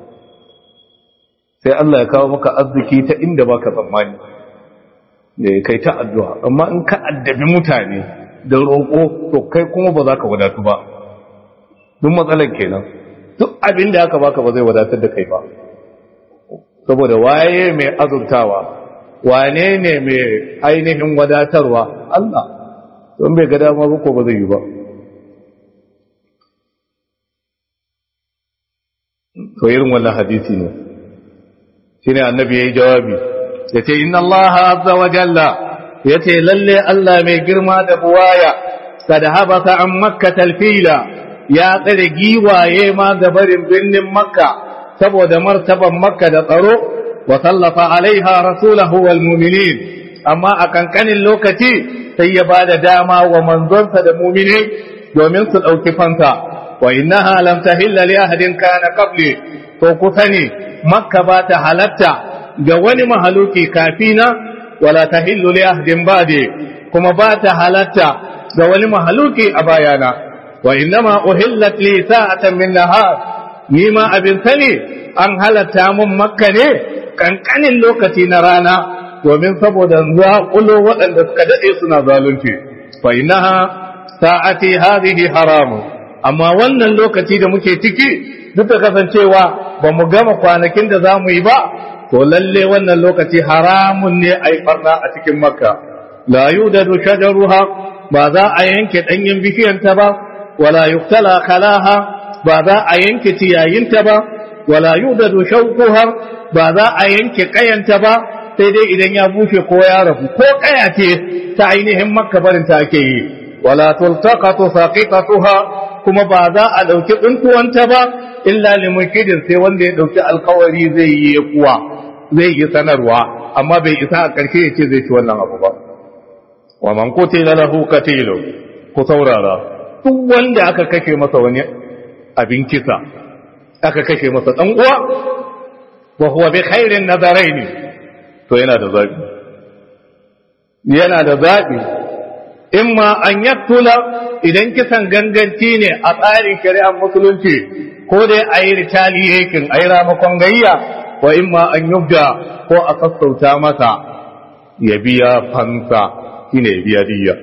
sai Allah ya kawo maka arziki ta inda baka tsammani kai ta addu'a amma in ka addabi mutane da roƙo to kai kuma ba za ka wadatu ba duk matsalar kenan duk abin da aka baka ba zai wadatar da kai ba saboda waye mai azurtawa wane ne mai ainihin wadatarwa Allah don bai ga dama ba ko ba zai yi ba to irin wannan hadisi ne shine annabi yayi jawabi yace inna Allah azza wa jalla yace lalle Allah mai girma da buwaya kad habata an makka talfila ya tsare giwaye ma ga barin birnin makka saboda martaban makka da tsaro wa sallafa alaiha rasulahu wal mu'minin amma a kankanin lokaci sai ya ba da dama wa manzonsa da mumine domin su ɗauki fansa wa innaha lam tahilla li ahadin kana qabli to ku sani makka ba ta halatta ga wani mahaluki kafina wala tahillu li ahadin ba'di kuma ba ta halatta ga wani mahaluki a bayana wa innama uhillat li sa'atan min nahar ni ma abin sani an halatta mun makka ne kankanin lokaci na rana domin saboda zaƙulo waɗanda suka daɗe suna zalunci fa innaha sa'ati hadhihi haramu amma wannan lokaci da muke ciki duk da kasancewa ba mu gama kwanakin da za mu yi ba to lalle wannan lokaci haramun ne a yi farna a cikin makka la yudadu shajaruha ba za a yanke ɗanyen bishiyanta ba wala yuktala kalaha ba za a yanke ciyayinta ba wala yudadu shauquha ba za a yanke kayanta ba sai dai idan ya bushe ko ya rabu ko kaya ce ta ainihin makka barin ta ake yi wala tultaqatu saqiqatuha kuma ba za a dauki tsuntuwanta ba illa limukidin sai wanda ya dauki alkawari zai yi kuwa zai yi sanarwa amma bai isa a karshe ya ce zai ci wannan abu ba wa man qutila lahu qatilu ku saurara duk wanda aka kashe masa wani abin kisa aka kashe masa dan uwa wa huwa bi khairin nadaraini to yana da zaɓi yana da zaɓi in ma an yaktula idan kisan ganganci ne a tsarin shari'ar musulunci ko dai a yi retaliation a yi ramakon gayya wa in ma an yubda ko a sassauta masa ya biya fansa shine ya biya diyya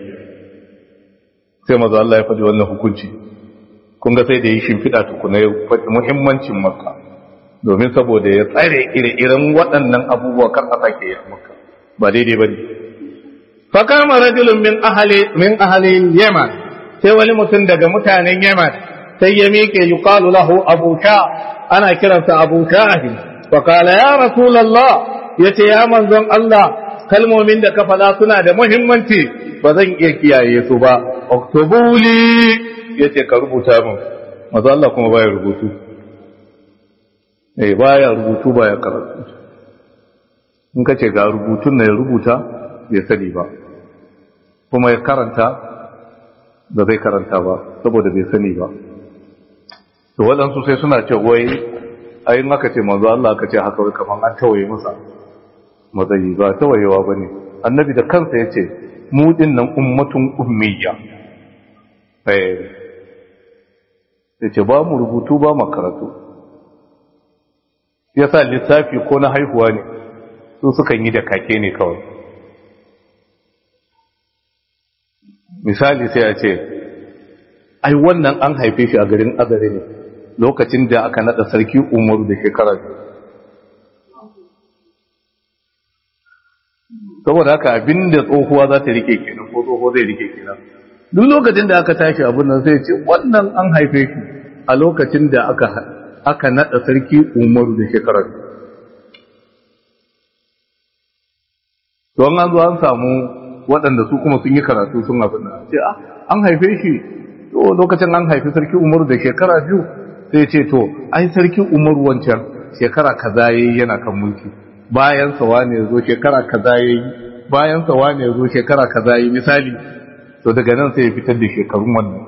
sai maza Allah ya faɗi wannan hukunci kun ga sai da yi shimfiɗa tukuna ya faɗi muhimmancin makka domin saboda ya tsare ire-iren waɗannan abubuwa kan a sake yi maka ba daidai ba ne fakama rajulun min ahali min ahali yaman sai wani mutum daga mutanen yaman sai ya miƙe yuqalu lahu abu sha ana kiransa abu shahi fa qala ya rasulullah yace ya manzon Allah kalmomin da ka faɗa suna da muhimmanci ba zan iya kiyaye su ba oktobuli yace ka rubuta min manzo Allah kuma baya rubutu eh baya rubutu baya karatu in ka ce ga rubutun na ya rubuta bai sani ba kuma ya karanta ba zai karanta ba saboda bai sani ba to waɗansu sai suna ce wai ayin aka ce manzo Allah aka ce haka wai kaman an tawaye masa matsayi ba tawayewa bane annabi da kansa ya ce mu din nan ummatun ummiyya eh yace ba mu rubutu ba mu karatu ya sa lissafi ko na haihuwa ne su sukan yi da kake ne kawai misali sai a ce ai wannan an haife shi a garin azare ne lokacin da aka nada sarki umaru da shekara biyu saboda haka abinda tsohuwa za ta rike kenan ko tsoho zai rike kenan duk lokacin da aka tashi abin nan sai ce wannan an haife shi a lokacin da aka aka nada sarki umaru da shekara biyu don an zo an samu waɗanda su kuma sun yi karatu sun abin nan ce an haife shi to lokacin an haifi sarki umaru da shekara biyu sai ce to ai sarki umaru wancan shekara kaza yayi yana kan mulki bayan sa wane zo shekara kaza yayi bayan sa wane zo shekara kaza yayi misali to daga nan sai ya fitar da shekarun wannan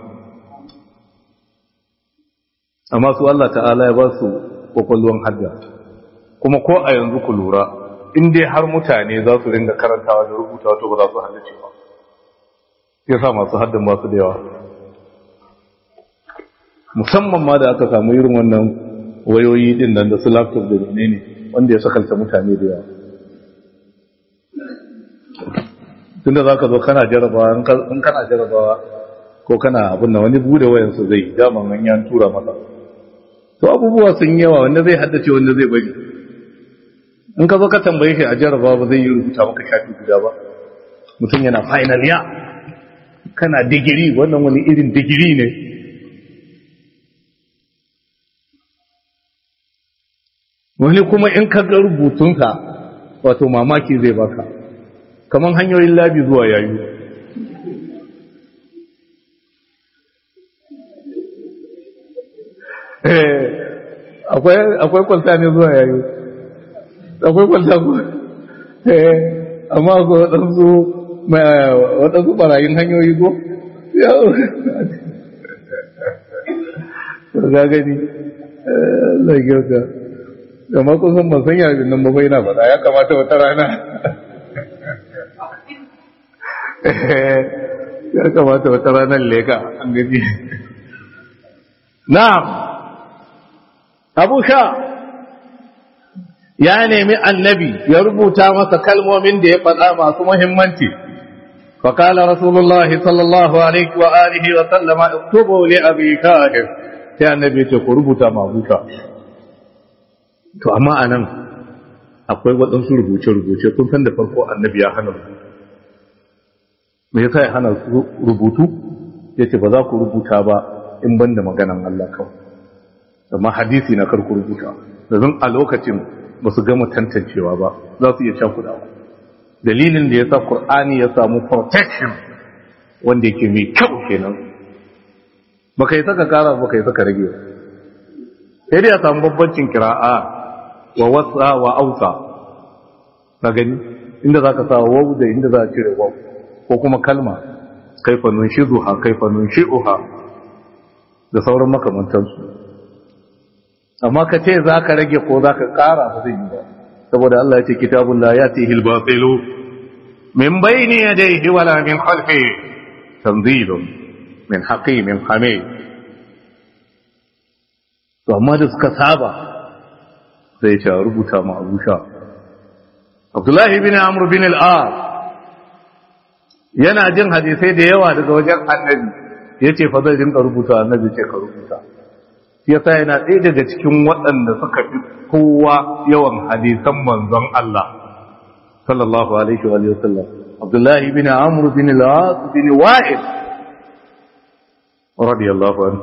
amma su Allah ta'ala ya ba su kwakwalwan hadda kuma ko a yanzu ku lura in dai har mutane za su ringa karantawa da rubutawa to ba za su haddace ba ya sa masu haddan ba su da yawa musamman ma da aka samu irin wannan wayoyi din nan da su laptop da ne ne wanda ya sakalta mutane da yawa tunda za ka zo kana jarabawa in kana jarabawa ko kana abin da wani bude wayansu zai daman an yan tura masa to abubuwa sun yawa wanda zai haddace wanda zai bari in ka zo ka tambaye shi a jarabawa ba zai yi rubuta maka shafi guda ba mutum yana final ya kana digiri wannan wani irin digiri ne wani kuma in ka ga rubutunka wato mamaki zai baka kamar hanyoyin labi zuwa yayu akwai kwalta ne zuwa yayu akwai kwalta ku amma akwai waɗansu waɗansu ɓarayin hanyoyi ko yau ga gani zai gyauta amma kun san ban san yayin nan ba na faɗa ya kamata wata rana ya kamata wata ranar leka an gaji na abu sha ya nemi annabi ya rubuta masa kalmomin da ya faɗa masu muhimmanci فقال رسول الله صلى الله عليه وآله وسلم اكتبوا لأبي كاهر يا النبي تقول ربطا ما بوكا to amma a nan akwai waɗansu rubuce-rubuce kun san da farko annabi ya hana rubutu me yasa ya hana rubutu ya ce ba za ku rubuta ba in ban da maganan Allah kawai amma hadisi na karku rubuta domin a lokacin ba su gama tantancewa ba za su iya cakudawa dalilin da ya sa Kur'ani ya samu protection wanda yake mai kyau kenan ba ka yi saka kara ba ka yi saka rage sai dai ya samu babbancin kira'a wa wasa wa ausa na gani inda za ka sa wau da inda za a cire wau ko kuma kalma kaifa nunshizuha kaifa nunshi'uha da sauran makamantansu amma ka ce za ka rage ko za ka kara ba zai yi ba saboda Allah ya ce kitabun la yatihi al-batilu min bayni yadayhi wala min khalfihi tanzilun min hakimin hamid to amma da suka saba sai ce rubuta ma Abu Sha Abdullahi bin Amr bin al-As yana jin hadisai da yawa daga wajen Annabi yace fa zai rinka rubuta Annabi ce ka rubuta yasa yana ɗaya daga cikin waɗanda suka fi kowa yawan hadisan manzon Allah sallallahu alaihi wa sallam Abdullahi bin Amr bin al-As bin Wa'il radiyallahu anhu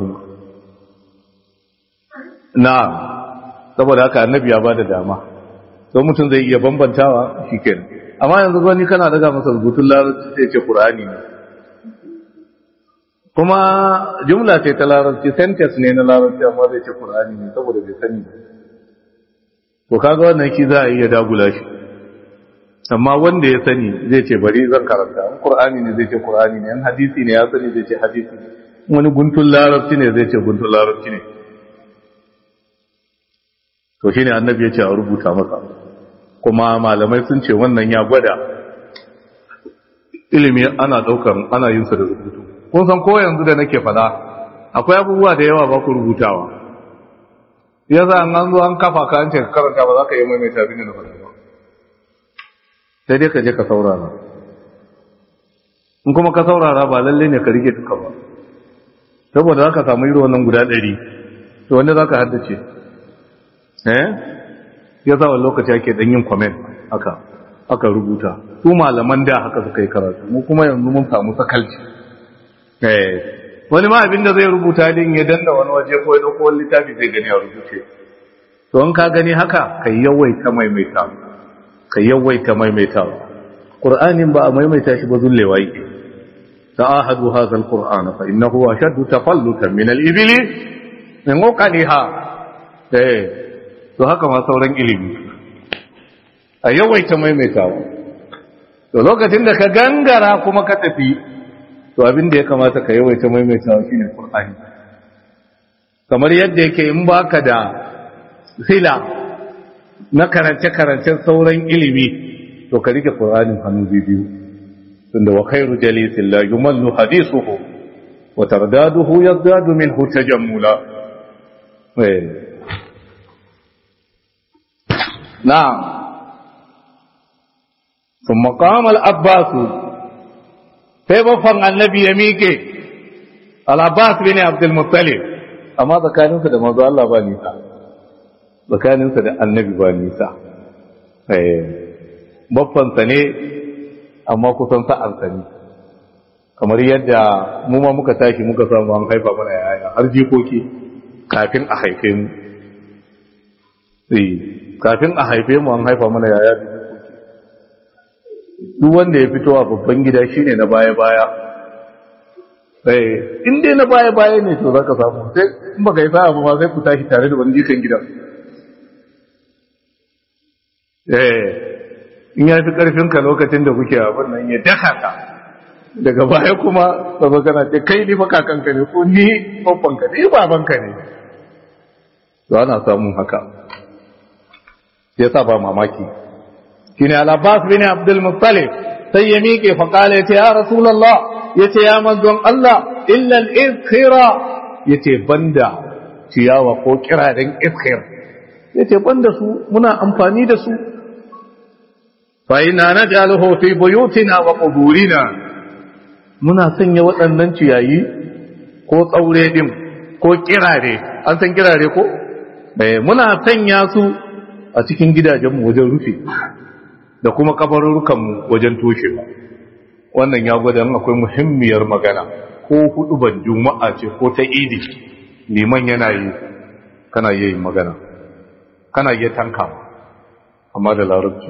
na'am saboda haka annabi ya bada dama don mutum zai iya bambantawa shikenan amma yanzu wani kana daga masa rubutun larabci sai ce qur'ani ne kuma jumla ce ta larabci sentence ne na larabci amma zai ce qur'ani ne saboda bai sani ba to kaga wannan ki za a iya dagula shi amma wanda ya sani zai ce bari zan karanta in qur'ani ne zai ce qur'ani ne in hadisi ne ya sani zai ce hadisi ne wani guntun larabci ne zai ce guntun larabci ne to shine annabi ya ce a rubuta masa kuma malamai sun ce wannan ya gwada ilimi ana daukan ana yin sa da rubutu kun san ko yanzu da nake fada akwai abubuwa da yawa ba ku rubutawa yasa an an zo an kafa ka an ce ka karanta ba za ka yi maimaita abin da na faɗa ba sai dai ka je ka saurara in kuma ka saurara ba lalle ne ka rike duka ba saboda za ka samu irin wannan guda ɗari to wanda za ka haddace eh ya sa wani lokaci ake dan yin comment haka aka rubuta su malaman da haka suka yi karatu mu kuma yanzu mun samu sakalci eh wani ma abin da zai rubuta din ya danna wani waje ko ya dauko wani littafi zai gani a rubuce to in ka gani haka ka yawaita maimaita ka yawaita maimaita qur'anin ba a maimaita shi ba zullewa yake ta'ahadu hadha alqur'ana fa innahu ashaddu tafallutan min al-ibli min uqaliha eh to haka ma sauran ilimi a yawaita maimaitawa to lokacin da ka gangara kuma ka tafi to abin da ya kamata ka yawaita maimaitawa shine qur'ani kamar yadda yake in baka da sila na karance-karancen sauran ilimi to ka rike qur'anin hannu biyu tunda wa khairu jalisin la yumallu hadithuhu wa tardaduhu yazdadu minhu tajammula eh na'am ثم قام العباس sai baffan annabi ya miƙe al-abbas bin abdul muttalib amma tsakaninsa da manzo Allah ba nisa tsakaninsa da annabi ba nisa eh baffansa ne amma kusan sa'ansa ne kamar yadda mu ma muka tashi muka samu an haifa mana yaya har jikoki kafin a haife mu kafin a haife mu an haifa mana yaya duk wanda ya fito a babban gida shine na baya-baya eh in dai na baya-baya ne to zaka samu sai in baka yi sa'a ba sai ku tashi tare da wani jikan gidan eh in ya fi karfin ka lokacin da kuke abin nan ya daka ka daga baya kuma sabo kana ce kai ni fa kakanka ne ko ni babban ka ne baban ka ne to ana samun haka yasa ba mamaki shine al-Abbas bin Abdul Muttalib sai ya miƙe fa kala yace ya Rasulullah yace ya manzon Allah illa al-izkhira yace banda ciyawa ko kirarin izkhir yace banda su muna amfani da su fa inna naj'aluhu fi buyutina wa quburina muna sanya waɗannan ciyayi ko tsaure din ko kirare an san kirare ko eh muna sanya su a cikin gidajenmu wajen rufe da kuma kabarurukanmu wajen toshewa wannan ya gwada akwai muhimmiyar magana ko hudu ban juma'a ce ko ta idi liman yana yi kana yi magana kana yi tanka amma da larabci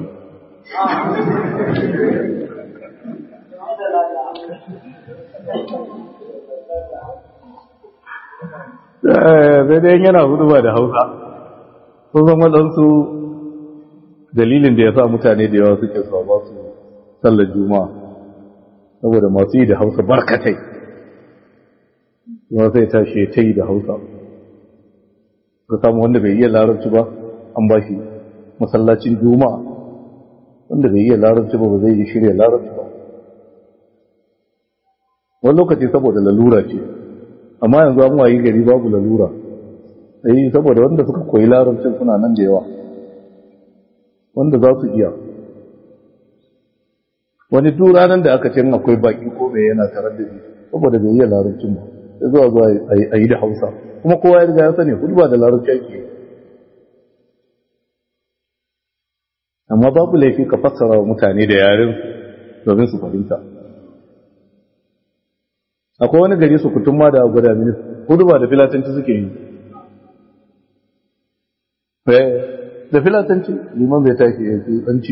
sai dai yana hudu ba da hausa sun zama waɗansu dalilin da ya sa mutane da yawa suke so ba su sallar juma'a saboda masu yi da hausa barkatai yawa sai tashi ta yi da hausa ka samu wanda bai iya larabci ba an ba shi masallacin juma'a wanda bai iya larabci ba ba zai yi shirya larabci ba wani lokaci saboda lalura ce amma yanzu an wayi gari babu lalura sai saboda wanda suka koyi larabcin suna nan da yawa wanda za su iya wani duk ranar da aka ce akwai baki ko mai yana tare da shi saboda bai iya larabcin ba sai zuwa zuwa a yi da hausa kuma kowa ya riga ya sani hudu ba da larabci ake amma babu laifi ka fassara wa mutane da yaren domin su fahimta akwai wani gari su kutum ma da guda mini hudu ba da filatanci suke yi da filatanci liman bai tashi ya ce tsanci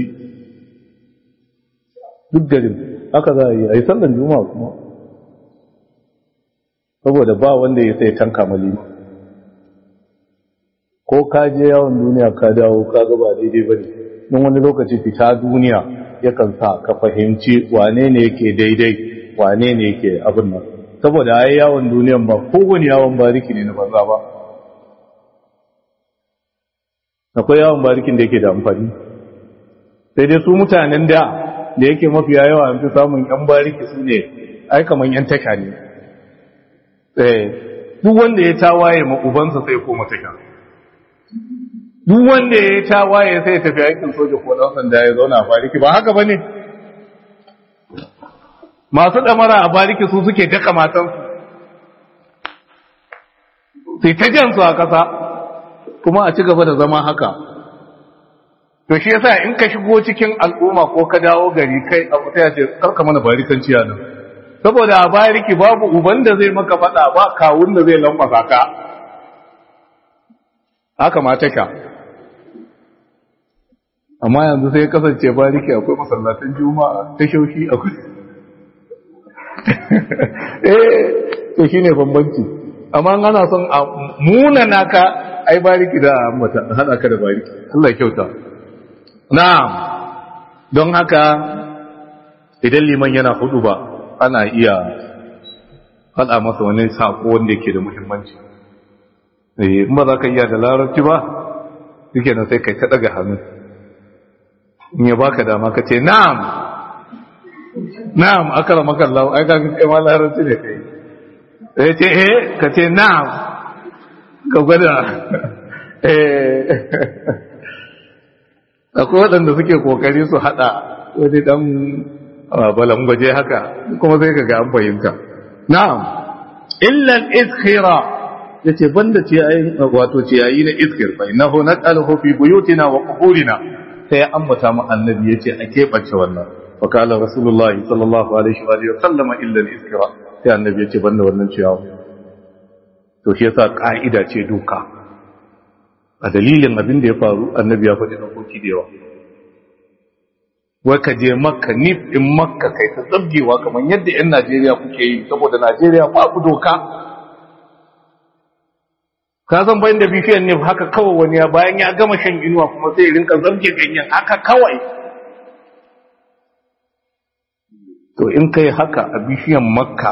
duk garin haka za a yi a yi sallan juma'a kuma saboda ba wanda ya sai tanka malima ko ka je yawon duniya ka dawo ka gaba daidai ba ne don wani lokaci fita duniya yakan sa ka fahimci wane ne yake daidai wane ne yake abin nan saboda ai yawon duniyan ba kowane yawon bariki ne na banza ba akwai yawon barikin da yake da amfani sai dai su mutanen da da yake mafiya yawa an fi samun yan bariki su ne ai kaman yan taka ne eh duk wanda ya tawaye ma ubansa sai koma taka duk wanda ya tawaye sai ya tafi aikin soja ko dan sanda ya zauna a bariki ba haka bane masu damara a bariki su suke daka matansu sai ta jansu a ƙasa kuma a ci gaba da zama haka to shi yasa in ka shigo cikin al'umma ko ka dawo gari kai abu sai ya ce karka mana barikanci a nan saboda a bariki babu uban da zai maka faɗa ba kawun da zai lambasa ka haka ma take amma yanzu sai kasance bariki akwai masallatan juma'a tashoshi akwai eh to shine bambanci amma ana son a muna naka ai bariki da mata hada ka da bariki Allah ya kyauta na'am don haka idan liman yana hudu ba ana iya faɗa masa wani sako wanda yake da muhimmanci eh in ba za ka iya da larabci ba yake nan sai kai ta daga hannu in ya baka dama ka ce na'am na'am akara maka Allah ai ka kai ma larabci ne kai sai ce eh ka ce na'am ka gwada eh akwai waɗanda suke kokari su haɗa wani ɗan balangwaje haka kuma sai ka ga an fahimta na'am illal iskhira yace banda ciyayi wato ciyayi na iskir fa innahu naqaluhu fi buyutina wa quburina sai ya ambata mu annabi yace a kebace wannan fa kala rasulullahi sallallahu alaihi wa alihi sallama illa al iskira sai annabi yace banda wannan ciyawa to shi yasa ka'ida ce doka a dalilin abin da ya faru annabi ya faɗi dokoki da yawa wai ka je makka nif in makka kai ta zabgewa kamar yadda 'yan najeriya kuke yi saboda najeriya babu doka ka san bayan da bishiyan nif haka kawai wani ya bayan ya gama shan inuwa kuma sai rinka zabge ganyen haka kawai to in kai haka a bishiyan makka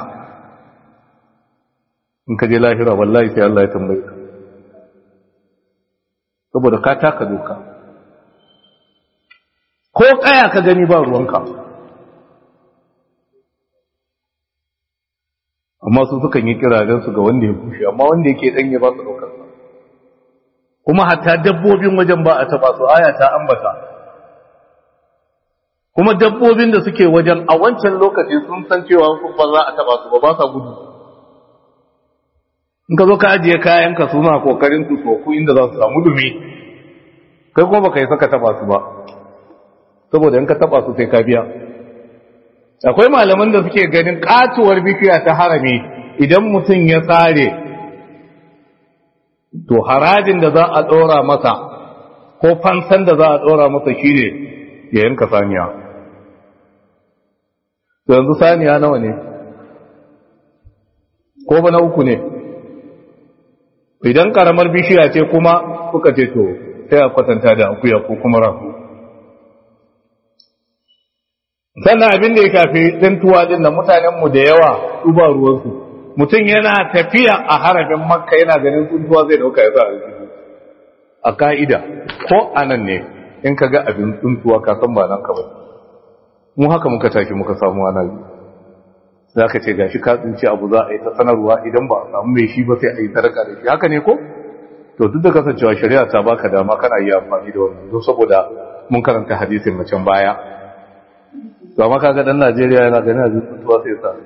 in ka je lahira wallahi sai Allah ya tambaye ka saboda ka taka doka ko kaya ka gani ba ruwanka amma su sukan yi kiragen su ga wanda ya bushe amma wanda yake danye ba su daukar sa kuma hatta dabbobin wajen ba a taba su aya ta ambata kuma dabbobin da suke wajen a wancan lokaci sun san cewa ba za a taba su ba ba sa gudu in ka zo ka ajiye kayanka suna kokarin su soku inda za su samu dumi kai kuma baka yi saka taba su ba saboda in ka taba su sai ka biya akwai malaman da suke ganin katuwar bishiya ta harami idan mutum ya tsare to harajin da za a ɗora masa ko fansan da za a ɗora masa shine ya yanka saniya to yanzu saniya nawa ne ko ba na uku ne idan karamar bishiya ce kuma kuka ce to sai a kwatanta da akuya ko kuma rafu sannan abin da ya kafi tsintuwa din da mutanenmu da yawa su ba ruwansu mutum yana tafiya a harafin makka yana ganin tsintuwa zai dauka ya sa aljihu a ka'ida ko a nan ne in ka ga abin tsintuwa ka san ba nan ka ba mu haka muka tashi muka samu ana yi za ka ce ga shi ka tsinci abu za a yi ta sanarwa idan ba a samu mai shi ba sai a yi sadaka da shi haka ne ko to duk da kasancewa shari'a ta baka dama kana iya amfani da wannan don saboda mun karanta hadisin macen baya to amma kaga dan Najeriya yana ganin abin tsuntuwa sai sa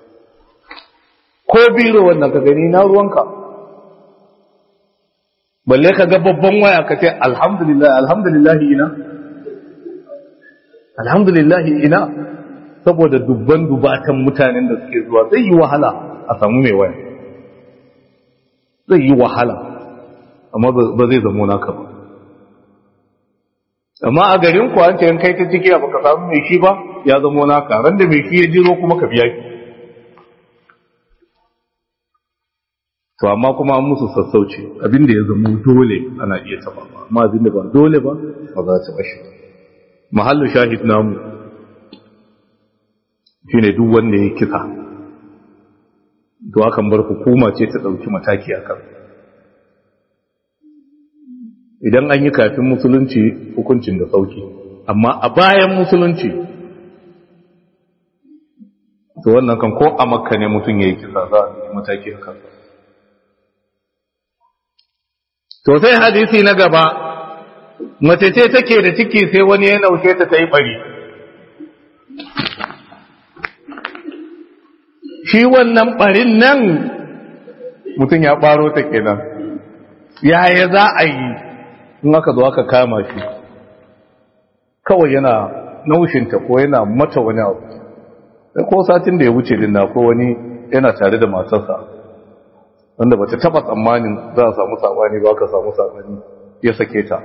ko biro wannan ka gani na ruwanka balle ka ga babban waya ka ce alhamdulillah alhamdulillah ina alhamdulillah ina saboda dubban dubatan mutanen da suke zuwa zai yi wahala a samu mai waya zai yi wahala amma ba zai zamo naka ba amma a garin ku an ce kai ta ciki ba ka samu mai shi ba ya zamo naka ran da mai shi ya jiro kuma ka biya shi to amma kuma an musu sassauci abinda ya zamo dole ana iya taba amma abinda ba dole ba ba za ta bashi mahallu shahid namu shine duk wanda ya kisa to akan bar hukuma ce ta dauki mataki akan idan an yi kafin musulunci hukuncin da sauki amma a bayan musulunci to wannan kan ko a makka ne mutum ya yi kisa za a dauki mataki akan to sai hadisi na gaba mace ce take da ciki sai wani ya naushe ta ta yi bari shi wannan barin nan mutum ya ɓaro ta kenan yaya za a yi in aka zo aka kama shi kawai yana naushinta ko yana mata wani abu sai ko satin da ya wuce din na ko wani yana tare da matarsa wanda bata taba tsammanin za a samu sabani ba ka samu sabani ya sake ta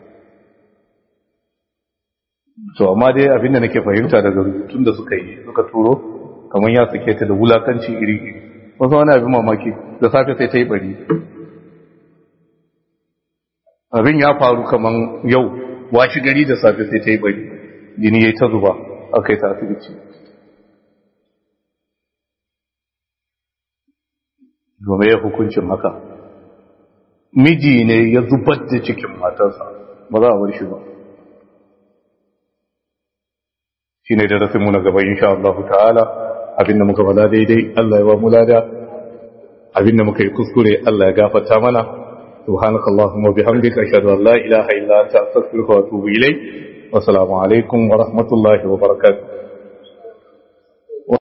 to amma dai abin da nake fahimta daga rubutun da suka yi suka turo kamar ya sake ta da wulakanci iri iri wasu wani abin mamaki da safe sai ta yi bari abin ya faru kamar yau washi gari da safe sai ta yi bari jini ya yi ta zuba aka yi ta asibiti game ya hukuncin haka miji ne ya zubar da cikin matarsa ba za a bar shi ba shi ne da rasinmu na gaba insha Allah ta'ala abinda muka bala daidai Allah ya ba mu lada abinda muka yi kuskure Allah ya gafarta mana subhanaka allahumma bihamdika ashhadu an la ilaha illa anta astaghfiruka wa atubu ilayk wa assalamu alaikum wa rahmatullahi wa barakatuh